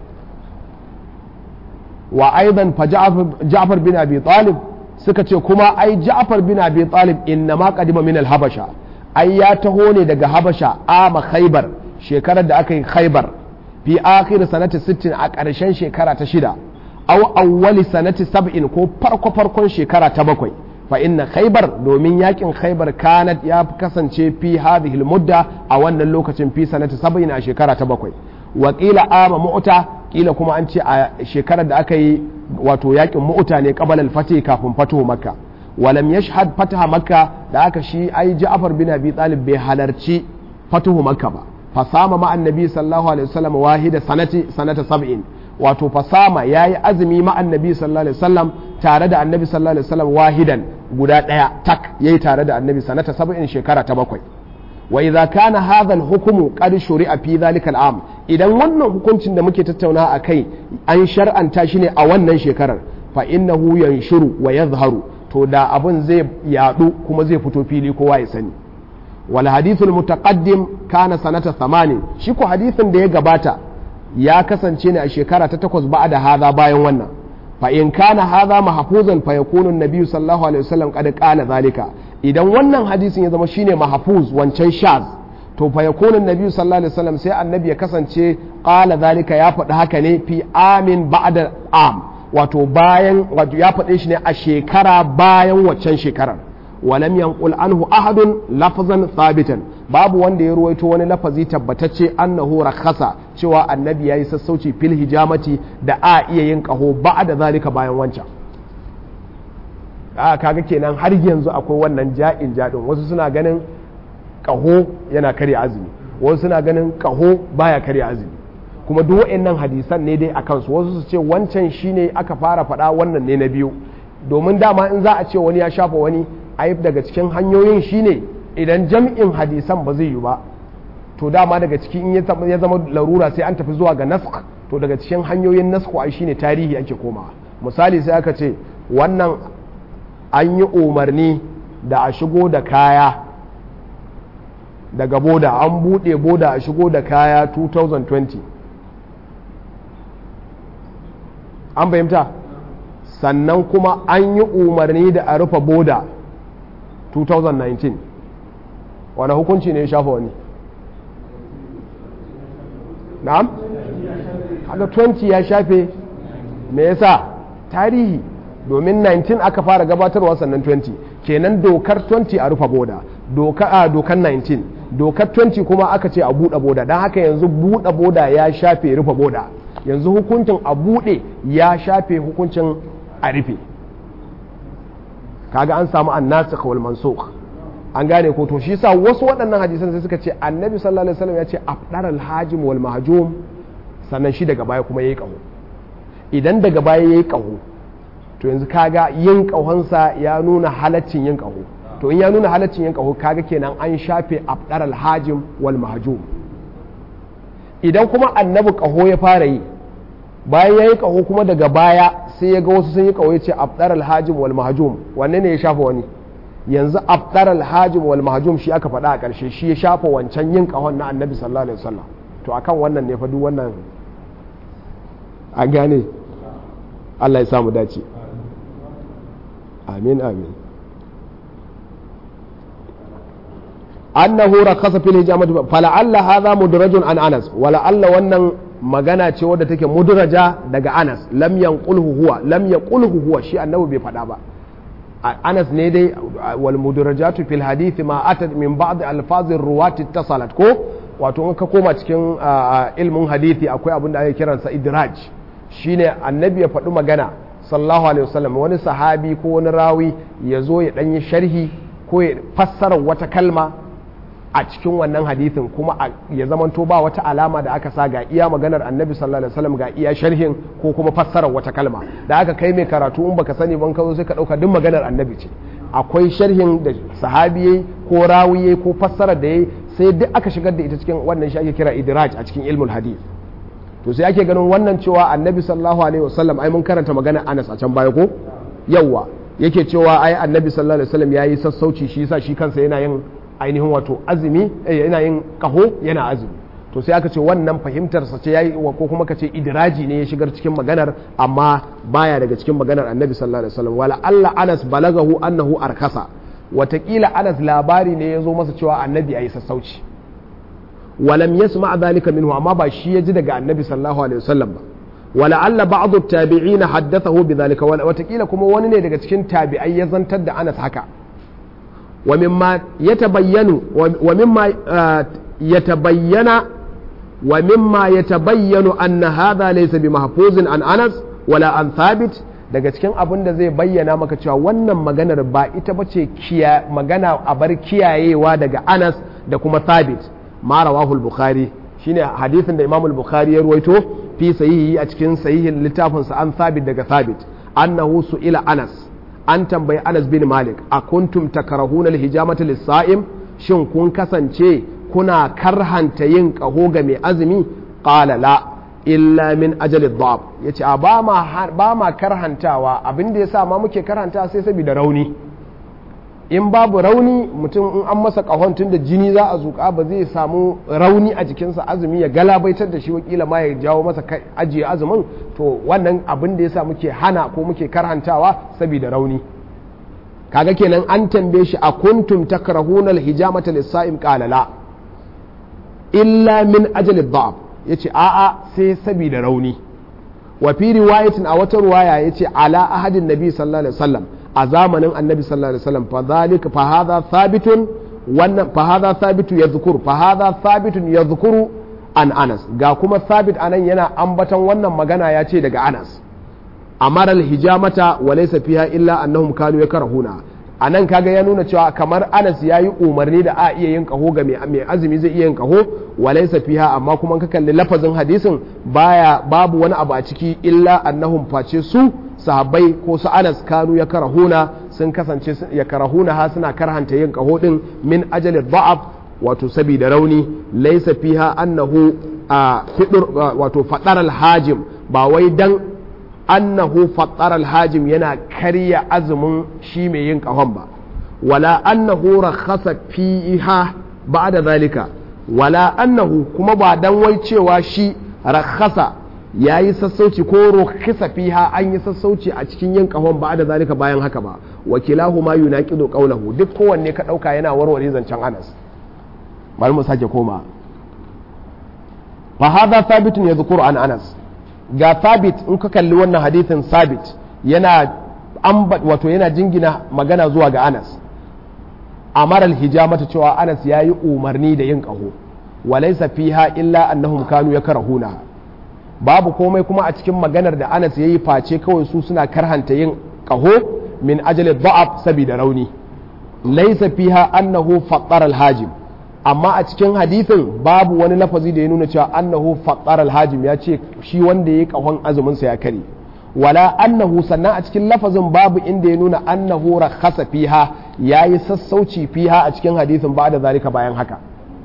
wa aidan fa Ja'far bin Abi Talib suka ce kuma ai Ja'far bin Abi Talib inna ma qadima min al-Habasha ai ya taho ne daga Habasha ama Khaybar shekarar da aka yi Khaybar fi akhir sanati 60 a ƙarshen shekara ta shida aw awwali sanati 70 ko farko farkon shekara ta bakwai fa inna Khaybar domin yakin Khaybar kanat ya kasance fi hadhihi al-mudda a wannan lokacin fi sanati 70 a shekara ta bakwai wa qila ama mu'ta kila kuma an ce a shekarar da aka yi wato yakin mu'uta ne qabala al-fatih kafin fatuhu makka walam yashhad fataha makka da aka shi ai ja'far bin abi talib bai halarci fatuhu makka ba fasama ma annabi sallallahu alaihi wasallam wahida sanati sanata sab'in wato fasama yayi azumi ma annabi sallallahu alaihi wasallam tare da annabi sallallahu alaihi wasallam wahidan guda daya tak yayi tare da annabi sanata sab'in shekara ta bakwai wa idza kana hadha al-hukmu qad shuri'a fi dhalika al-am idan wannan hukuncin da muke tattauna a kai an shar'anta shi ne a wannan shekarar fa innahu yanshuru wa yadhharu to da abun zai yadu kuma zai fito fili kowa ya sani wal hadithul mutaqaddim kana sanata 80 shi ko hadithin da ya gabata ya kasance ne a shekara ta takwas ba'da hadha bayan wannan fa in kana hadha mahfuzan fa yakunu an-nabiy sallallahu alaihi wasallam qad qala zalika idan wannan hadisin ya zama shine mahfuz wancan shaz to fa yakunu annabi sallallahu alaihi wasallam sai annabi ya kasance qala zalika ya faɗi haka ne fi amin ba'da am wato bayan wato ya faɗe shi ne a shekara bayan waccan shekarar walam yanqul anhu ahadun lafzan thabitan babu wanda ya ruwaito wani lafazi tabbatacce annahu rakhasa cewa annabi yayi sassauci fil hijamati da a iya yin kaho ba'da zalika bayan wancan a kaga kenan har yanzu akwai wannan ja'in jadin wasu suna ganin kaho yana karya azumi wasu suna ganin kaho baya karya azumi kuma duk waɗannan hadisan ne dai a kansu wasu su ce wancan shine aka fara faɗa wannan ne na biyu domin dama in za a ce wani ya shafa wani ai daga cikin hanyoyin shine idan jam'in hadisan ba zai yi ba to dama daga ciki in ya zama larura sai an tafi zuwa ga nask to daga cikin hanyoyin nasku ai shine tarihi ake komawa misali sai aka ce wannan an yi umarni da a shigo da kaya daga boda an buɗe boda a shigo da kaya 2020 an fahimta sannan kuma an yi umarni da a rufe boda 2019 wani hukunci ne ya shafa wani na'am haka 20 ya shafe me yasa tarihi domin 19 aka fara gabatarwa sannan 20 kenan dokar 20 a rufe boda dokar 19 dokar 20 kuma aka ce a buɗe boda don haka yanzu buɗe boda ya shafe rufe boda yanzu hukuncin a buɗe ya shafe hukuncin a rufe kaga an samu an nasu wal mansukh an gane ko to shi sa wasu waɗannan hadisan sai suka ce annabi sallallahu alaihi wasallam ya ce afdar al-hajim wal mahjum sannan shi daga baya kuma yayi kaho idan daga baya yayi kaho to yanzu kaga yin kahonsa ya nuna halaccin yin kaho to in ya nuna halaccin yin kaho kaga kenan an shafe afdar al-hajim wal mahjum idan kuma annabi ƙaho ya fara yi bayan ya yi ƙaho kuma daga baya sai ya ga wasu sun yi ƙaho ya ce abdar alhajim wal mahajum wanne ne ya shafa wani yanzu abdar alhajim wal mahajum shi aka faɗa a ƙarshe shi ya shafa wancan yin ƙahon na annabi sallallahu alaihi wasallam to akan wannan ne fa duk wannan an gane Allah ya samu dace amin amin annahu rakasa fil hijamati fala'alla hadha mudrajun an anas wala'alla wannan magana ce wadda take mudraja daga anas lam yanqulhu huwa lam yaqulhu huwa shi annabi bai faɗa ba anas ne dai wal mudrajatu fil hadith ma atat min ba'd alfazir ruwati ittasalat ko wato in ka koma cikin ilmin hadithi akwai abin da ake kiransa idraj shine annabi ya faɗi magana sallallahu alaihi wasallam wani sahabi ko wani rawi ya zo ya ɗanyi sharhi ko ya fassara wata kalma a cikin wannan hadithin kuma ya zamanto ba wata alama da aka sa ga iya maganar annabi sallallahu alaihi wasallam ga iya sharhin ko kuma fassarar wata kalma da aka kai mai karatu in baka sani ban ka zo sai ka ɗauka duk maganar annabi ce akwai sharhin da sahabi yayi ko rawi yayi ko fassarar da yayi sai duk aka shigar da ita cikin wannan shi ake kira idraj a cikin ilmul hadith to sai ake ganin wannan cewa annabi sallallahu alaihi wasallam ai mun karanta magana Anas a can baya ko yawa yake cewa ai annabi sallallahu alaihi wasallam yayi sassauci shi yasa shi kansa yana yin ainihin wato azumi yana yin kaho yana azumi to sai aka ce wannan fahimtar sa ce yayi ko kuma ka ce idraji ne ya shigar cikin maganar amma baya daga cikin maganar annabi sallallahu alaihi wasallam wala Allah Anas balagahu annahu arkasa watakila Anas labari ne ya zo masa cewa annabi yayi sassauci ولم يسمع ذلك منه أما بشي يجد النبي صلى الله عليه وسلم ولعل بعض التابعين حدثه بذلك وتقيل كما وني daga cikin tabi'ai ya zantar da Anas haka ومما يتبين ومما يتبين ومما يتبين أن هذا ليس بمحفوظ عن أنس ولا عن ثابت daga cikin abin da zai bayyana maka cewa wannan maganar ba ita bace magana a bar kiyayewa daga Anas da kuma Thabit ma rawahu al-bukhari shine hadisin da imam al-bukhari ya ruwaito fi sahihi a cikin sahihin littafin sa an thabit daga thabit annahu su'ila anas an tambayi anas bin malik a kuntum takrahuna al-hijamata lis-sa'im shin kun kasance kuna karhanta yin kaho ga mai azumi qala la illa min ajali dhab yace a ba ma ba ma karhantawa abin da yasa ma muke karhanta sai saboda rauni in babu rauni mutum in an masa kahon tun da jini za a zuƙa ba zai samu rauni a jikinsa azumi ya galabaitar da shi wakila ma ya jawo masa ajiye azumin to wannan abin da yasa muke hana ko muke karhantawa saboda rauni kaga kenan an tambaye shi a kuntum takrahuna alhijamata lis-sa'im qala la illa min ajali dha'f yace a'a sai saboda rauni wa fi riwayatin a wata riwaya yace ala ahadin nabi sallallahu alaihi wasallam a zamanin annabi sallallahu alaihi wasallam fa zalika fa hadha thabitun wannan fa hadha thabitu yadhkuru fa hadha thabitun yadhkuru an Anas ga kuma thabit anan yana ambaton wannan magana ya ce daga Anas amara al-hijamata wa laysa fiha illa annahum kanu yakrahuna anan kaga ya nuna cewa kamar Anas yayi umarni da a iya yin kaho ga mai azumi zai iya yin kaho wa laysa fiha amma kuma ka kalli lafazin hadisin baya babu wani abu a ciki illa annahum face su sahabbai ko su anas kanu ya karahuna sun kasance ya karahuna ha suna karhanta yin kaho din min ajali da'af wato sabida rauni laysa fiha annahu a fidur wato fadar alhajim ba wai dan annahu fadar alhajim yana karya azumin shi mai yin kahon ba wala annahu rakhasa fiha ba'da zalika wala annahu kuma ba dan wai cewa shi rakhasa ya yi sassauci ko rukisa fiha an yi sassauci a cikin yin kahon ba da zalika bayan haka ba wakilahu ma yunaqidu qawlahu duk kowanne ka dauka yana warware zancen Anas bari mu sake koma fa hadha thabitun yadhkuru an Anas ga thabit in ka kalli wannan hadithin thabit yana ambat wato yana jingina magana zuwa ga Anas amara al-hijamata cewa Anas yayi umarni da yin kaho walaysa fiha illa annahum kanu yakrahuna babu komai kuma a cikin maganar da Anas yayi face kawai su suna karhanta yin kaho min ajali da'af saboda rauni laysa fiha annahu fattara al-hajim amma a cikin hadithin babu wani lafazi da ya nuna cewa annahu fattara al-hajim ya ce shi wanda yayi kahon azumin sa ya kare wala annahu sannan a cikin lafazin babu inda ya nuna annahu rakhasa fiha yayi sassauci fiha a cikin hadithin ba da zalika bayan haka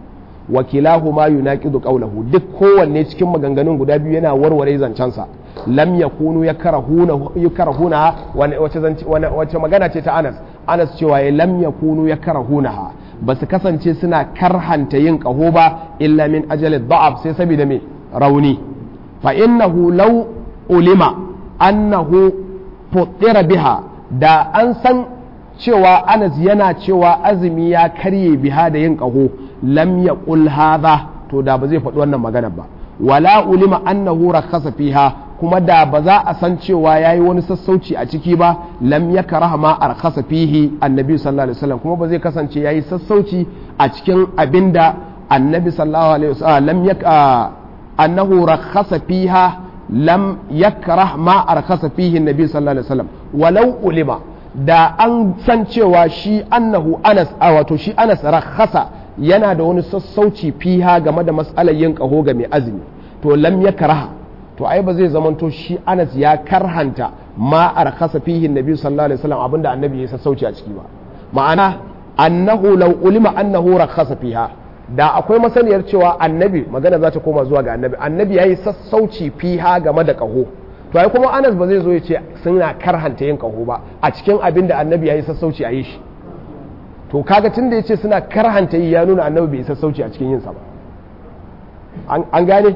wa kilahuma yunaqidu qawlahu duk kowanne cikin maganganun guda biyu yana warware zancensa lam yakunu yakrahuna yakrahuna wace wace magana ce ta Anas Anas cewa ya lam yakunu yakrahunaha ba su kasance suna karhanta yin kaho ba illa min ajali da'af sai saboda me rauni fa innahu law ulima annahu futtira biha da an san cewa Anas yana cewa azumi ya karye biha da yin kaho lam yaqul hadha to da ba zai faɗi wannan magana ba wala ulima annahu rakhasa fiha kuma da ba za a san cewa yayi wani sassauci a ciki ba lam yakraha ma arkhasa fihi annabi sallallahu alaihi wasallam kuma ba zai kasance yayi sassauci a cikin abinda annabi sallallahu alaihi wasallam lam yak annahu rakhasa fiha lam yakrah ma arkhasa fihi annabi sallallahu alaihi wasallam walau ulima da an san cewa shi annahu anas a wato shi anas rakhasa yana da wani sassauci fiha game da matsalar yin kaho ga mai azumi to lam ya karaha to ai ba zai zamanto shi anas ya karhanta ma arkasa fihi nabi sallallahu alaihi wasallam abinda annabi ya sassauci a ciki ba ma'ana annahu law ulima annahu rakhasa fiha da akwai masaniyar cewa annabi magana za ta koma zuwa ga annabi annabi yayi sassauci fiha game da kaho to ai kuma anas ba zai zo ya ce suna karhanta yin kaho ba a cikin abin da annabi yayi sassauci a yi shi to kaga tun da ya ce suna karhanta yi ya nuna annabi bai sassauci a cikin yinsa ba an gane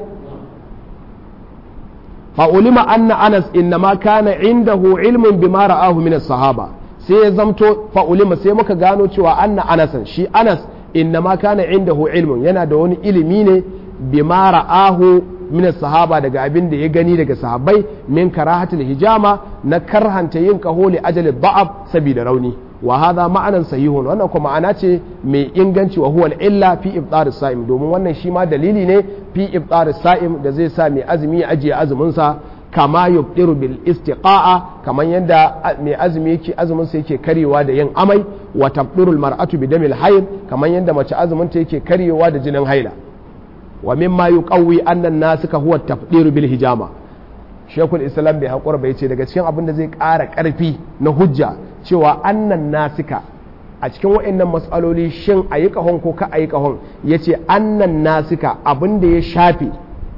fa'ulima anna anas inna ma kana indahu ilmin bima ra'ahu min sahaba sai ya zamto fa'ulima sai muka gano cewa anna anasan shi anas inna ma kana indahu ilmin yana da wani ilimi ne bima ra'ahu min sahaba daga abin da ya gani daga sahabbai min karahatul hijama na karhanta yin kaholi ajali da'ab saboda rauni wa hadha ma'anan sahihun wannan kuma ma'ana ce mai inganci wa huwa illa fi ibtar sa'im domin wannan shi ma dalili ne fi ibtar sa'im da zai sa mai azumi ya ajiye azumin sa kama yubdiru bil istiqa'a kaman yadda mai azumi yake azumin sa yake karyewa da yin amai wa tabdirul mar'atu bi damil hayd kaman yadda mace azumin ta yake karyewa da jinin haila wa mimma yuqawwi anna an-nasika huwa tafdiru bil hijama shekul islam bai haƙura bai ce daga cikin abin da zai ƙara ƙarfi na hujja cewa annan nasika a cikin wa'annan matsaloli shin a yi ƙahon ko ka a yi ƙahon ya ce annan nasika abin da ya shafe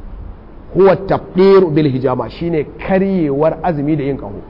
huwa tafdir bil hijama shine karyewar azumi da yin ƙaho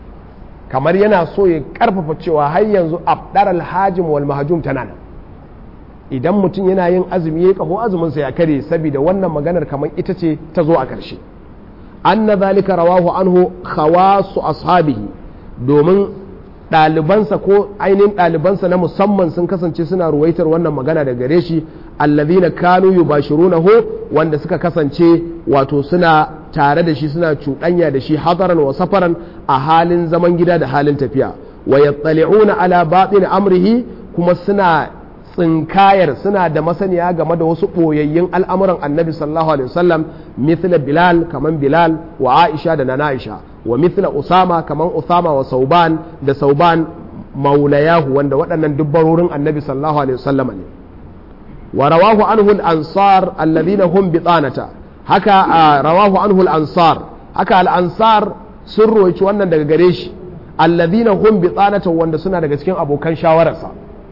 kamar yana so ya ƙarfafa cewa har yanzu abdar alhajim wal mahajum tana nan idan mutum yana yin azumi ya ƙaho azuminsa ya kare saboda wannan maganar kamar ita ce ta zo a ƙarshe anna zalika rawahu anhu khawasu ashabihi domin ɗalibansa ko ainihin ɗalibansa na musamman sun kasance suna ruwaitar wannan magana da gare shi allazina kanu yubashirunahu wanda suka kasance wato suna tare da shi suna cuɗanya da shi hadaran wa safaran a halin zaman gida da halin tafiya wa yattali'una ala batin amrihi kuma suna tsinkayar suna da masaniya game da wasu ɓoyayyun al'amuran annabi sallallahu alaihi wasallam mithla bilal kaman bilal wa aisha da nana aisha wa mithla usama kaman usama wa sauban da sauban maulayahu wanda waɗannan dubbarorin annabi sallallahu alaihi wasallam ne wa rawahu anhu al-ansar alladhina hum bitanata haka rawahu anhu al-ansar haka al-ansar sun roci wannan daga gare shi alladhina hum bitanata wanda suna daga cikin abokan shawararsa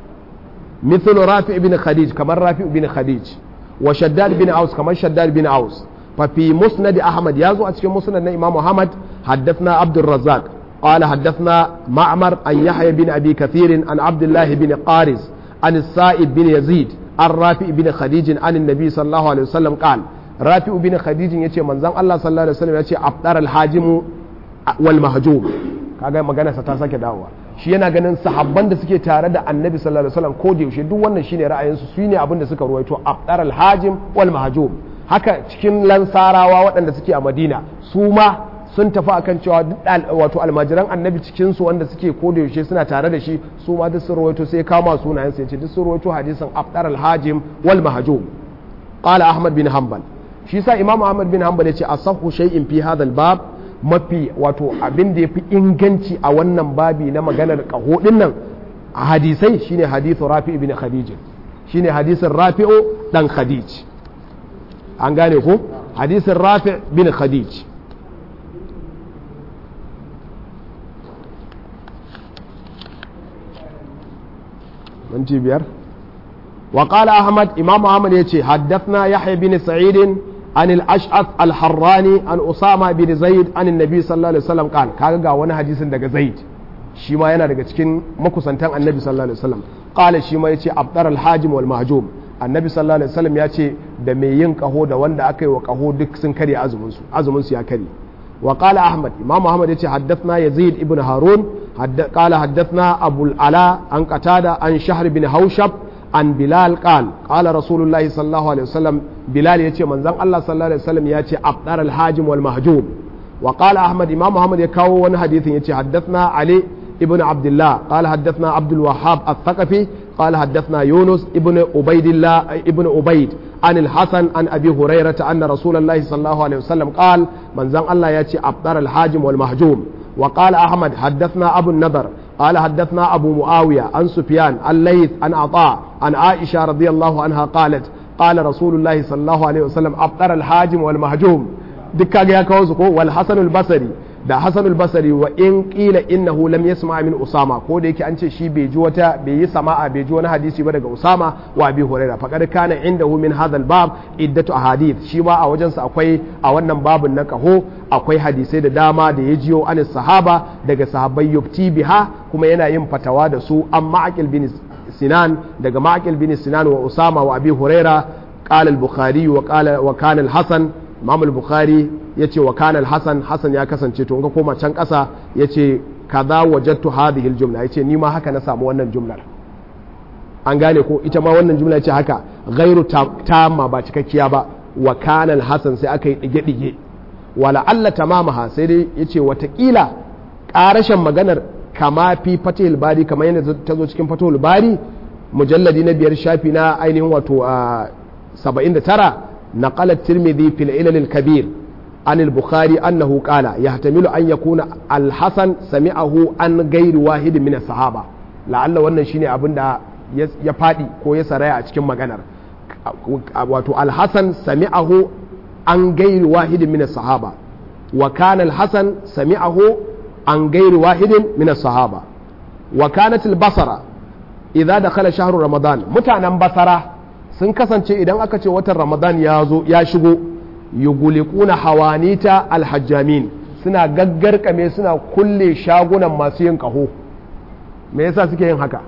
مثل رافع بن خديج كما رافع بن خديج وشداد بن عوس كما شداد بن عوس ففي مسند أحمد يازو أتكي مسند إمام محمد حدثنا عبد الرزاق قال حدثنا معمر عن يحيى بن أبي كثير عن عبد الله بن قارز عن السائب بن يزيد عن رافع بن خديج عن النبي صلى الله عليه وسلم قال رافع بن خديج يتي من زن الله صلى الله عليه وسلم يتي أبطر الحاجم والمهجوم kaga magana sa ta sake dawowa shi yana ganin sahabban da suke tare da annabi sallallahu alaihi wasallam ko da yaushe duk wannan shine ra'ayinsu su ne abin da suka ruwaito abdar al-hajim wal mahjum haka cikin lansarawa waɗanda suke a madina su ma sun tafi akan cewa duk wato almajiran annabi cikin su wanda suke ko da yaushe suna tare da shi su ma duk sun ruwaito sai kama sunayen sai ce duk sun ruwaito hadisin abdar al-hajim wal mahjum qala ahmad bin hanbal shi sa imam ahmad bin hanbal ya ce asahhu shay'in fi hadha al-bab mafi wato abin da ya fi inganci a wannan babi na maganar ƙaho ɗin nan a hadisai shine hadithu rafi ibn khadij shine hadisin rafi'u dan khadij an gane ko hadisin rafi bin khadij minti biyar wa qala ahmad imam ahmad yace haddathna yahya bin sa'id an al-ash'ath al-harrani an usama bin zaid an annabi sallallahu alaihi wasallam qala kaga ga wani hadisin daga zaid shi ma yana daga cikin makusantan annabi sallallahu alaihi wasallam qala shi ma yace abdar al-hajim wal mahjum annabi sallallahu alaihi wasallam ya ce da mai yin kaho da wanda aka yi wa kaho duk sun karya azumin su azumin su ya kare wa qala ahmad imam ahmad yace haddathna yazid ibn harun qala haddathna abu ala an qatada an shahr bin haushab an bilal qal qala rasulullahi sallallahu alaihi wasallam bilal yace manzon allah sallallahu alaihi wasallam yace abdar al hajim wal mahjum wa qala ahmad imam ahmad ya kawo wani hadithin yace haddathna ali ibn abdullah qala haddathna abdul wahhab al-thaqafi قال حدثنا يونس ابن عبيد الله ابن عبيد عن الحسن عن ابي هريره ان رسول الله صلى الله عليه وسلم قال من زن الله ياتي ابطر الحاجم والمهجوم وقال احمد حدثنا ابو النضر قال حدثنا ابو معاويه عن سفيان الليث عن عطاء عن عائشه رضي الله عنها قالت قال رسول الله صلى الله عليه وسلم ابطر الحاجم والمهجوم دكا يا كوزكو والحسن البصري da Hassan al-Basri wa in qila innahu lam yasma min Usama ko da yake an ce shi bai ji wata bai yi sama'a bai ji wani hadisi ba daga Usama wa Abi Hurairah faqad kana indahu min hadha al-bab iddatu ahadith shi ma a wajen sa akwai a wannan babun na kaho akwai hadisai da dama da ya jiyo an sahaba daga sahabbai yufti biha kuma yana yin fatawa da su an ma'aqil bin Sinan daga ma'aqil bin Sinan wa Usama wa Abi Hurairah qala al-Bukhari wa qala wa kana al-Hasan Imam al-Bukhari ya ce wa kanal hasan hasan ya kasance to in ka koma can ƙasa ya ce kaza wajattu hadhihi aljumla ya ce ni ma haka na samu wannan jumlar an gane ko ita ma wannan jumla ya ce haka ghairu tamma ba cikakkiya ba wa kanal hasan sai aka yi dige dige wala alla tamamaha sai dai ya ce watakila ƙarashin maganar kama fi fatihul bari kamar yadda ta zo cikin fatihul bari mujalladi na biyar shafi na ainihin wato a 79 نقل الترمذي في العلل الكبير عن البخاري أنه قال يحتمل أن يكون الحسن سمعه عن غير واحد من الصحابة لعل wannan shine abin da ya fadi ko ya saraya a cikin maganar wato al-Hasan sami'ahu an gairi wahidin min sahaba wa kana al-Hasan sami'ahu an gairi wahidin min sahaba wa kanat al-Basra idza dakhala shahru Ramadan mutanen Basra sun kasance idan aka ce watan Ramadan ya zo ya shigo yugulikuna hawanita alhajjamin suna gaggarkame suna kulle shagunan masu yin kaho me yasa suke yin haka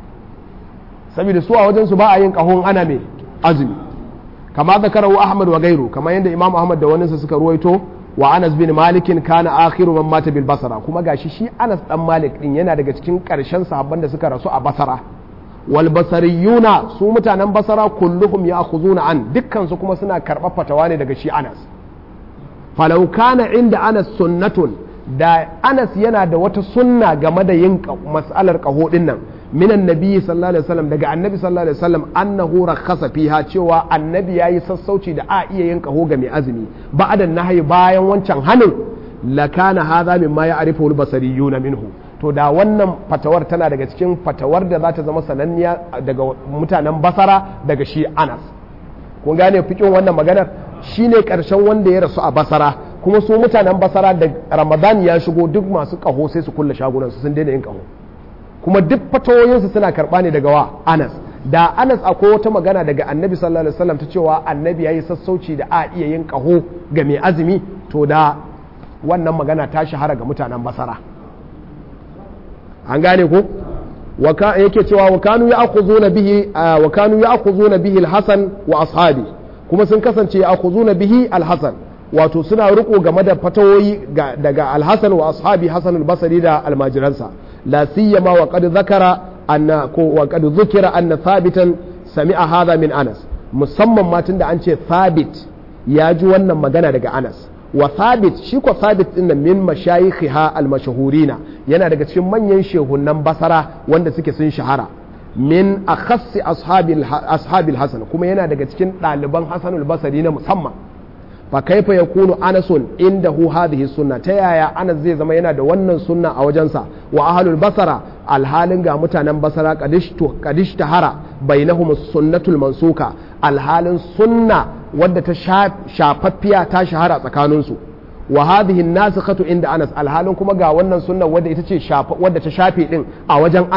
saboda su a wajen su ba a yin kahon ana me azumi kama zakarahu ahmad wa gairu kama yadda imam ahmad da wani suka ruwaito wa anas bin malikin kana akhiru man mata bil basara kuma gashi shi anas dan malik din yana daga cikin karshen sahabban da suka rasu a basara wal basariyuna su mutanen basara kulluhum ya'khuzuna an dukkan su kuma suna karɓar fatawa ne daga shi Anas falau kana inda Anas sunnatun da Anas yana da wata sunna game da yin mas'alar qaho din nan minan nabi sallallahu alaihi wasallam daga annabi sallallahu alaihi wasallam annahu rakhasa fiha cewa annabi yayi sassauci da a iya yin qaho ga mai azumi ba'da nahyi bayan wancan hanin lakana hadha mimma ya'rifu al-basariyuna minhu to da wannan fatawar tana daga cikin fatawar da za ta zama sananniya daga mutanen basara daga shi anas kun gane fikin wannan maganar shine karshen wanda ya rasu a basara kuma su mutanen basara da ramadan ya shigo duk masu kaho sai su kulle shagunan su sun daina yin kaho kuma duk fatawoyinsu suna karba ne daga wa anas da anas akwai wata magana daga annabi sallallahu alaihi wasallam ta cewa annabi ya yi sassauci da a iya yin kaho ga mai azumi to da wannan magana ta shahara ga mutanen basara an gane ko yake cewa wa kanu ya'khuzuna bihi wa kanu ya'khuzuna bihi al-Hasan wa ashabi kuma sun kasance ya'khuzuna bihi al-Hasan wato suna riko game da fatawoyi daga al-Hasan wa ashabi Hasan al-Basri da almajiransa la siyama wa qad zakara anna ko wa qad dhukira anna thabitan sami'a hadha min Anas musamman ma tunda an ce thabit ya ji wannan magana daga Anas wa thabit shi ko thabit din nan min mashayikha al-mashhurina yana daga cikin manyan shehunan basara wanda suke sun shahara min akhassi ashabil ashabil hasan kuma yana daga cikin ɗaliban hasanul basri na musamman fa kaifa yakunu anasun indahu hadhihi sunna ta yaya anas zai zama yana da wannan sunna a wajensa wa ahlul basara alhalin ga mutanen basara kadishtu kadishtahara bainahum sunnatul mansuka alhalin sunna wadda ta shafaffiya ta shahara tsakaninsu wa hadhihi nasikhatu inda Anas alhalin kuma ga wannan sunnan wadda ita ce wadda ta shafe din a wajen Anas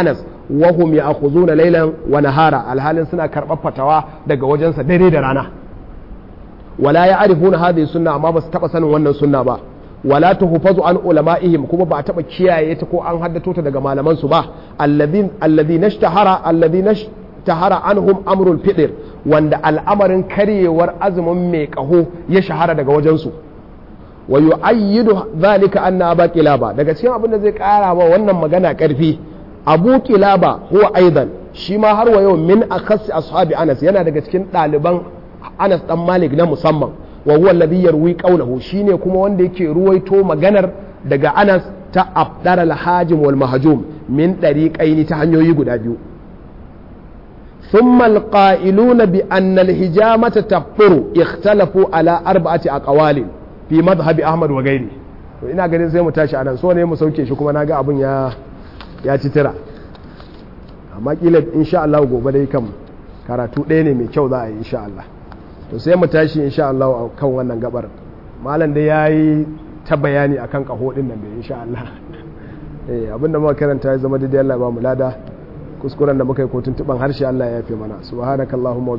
wa hum ya'khuzuna laylan wa nahara alhalin suna karɓar fatawa daga wajensa dare da rana wala ya'rifuna hadhihi sunna amma ba su taba sanin wannan sunna ba wala tuhfazu an ulama'ihim kuma ba a taba kiyaye ta ko an haddato ta daga malaman su ba alladhin alladhina ishtahara alladhina ishtahara anhum amrul fitr wanda al'amarin karyewar azumin mai kaho ya shahara daga wajen su wa yu'ayyidu dhalika anna aba qilaba daga cikin abin da zai kara wa wannan magana karfi abu qilaba huwa aidan shi ma har wa yau min akhas ashabi anas yana daga cikin ɗaliban anas dan malik na musamman wa huwa alladhi yarwi qawlahu shine kuma wanda yake ruwaito maganar daga Anas ta abdar al-hajim wal mahjum min dariqaini ta hanyoyi guda biyu thumma al-qa'iluna bi anna al-hijamata tafuru ikhtalafu ala arba'ati aqwalin fi madhhab Ahmad wa gairi to ina ganin sai mu tashi anan so ne mu sauke shi kuma naga abun ya ya ci tira amma kila insha Allah gobe dai kam karatu ɗaya ne mai kyau za a yi insha Allah to sai mu tashi insha Allah a kan wannan gabar malam da yayi ta bayani akan kaho din nan da insha Allah eh abinda muka karanta ya zama daidai Allah ba mu lada kuskuren da muka yi kotun tuban harshe Allah ya yafe mana subhanakallahumma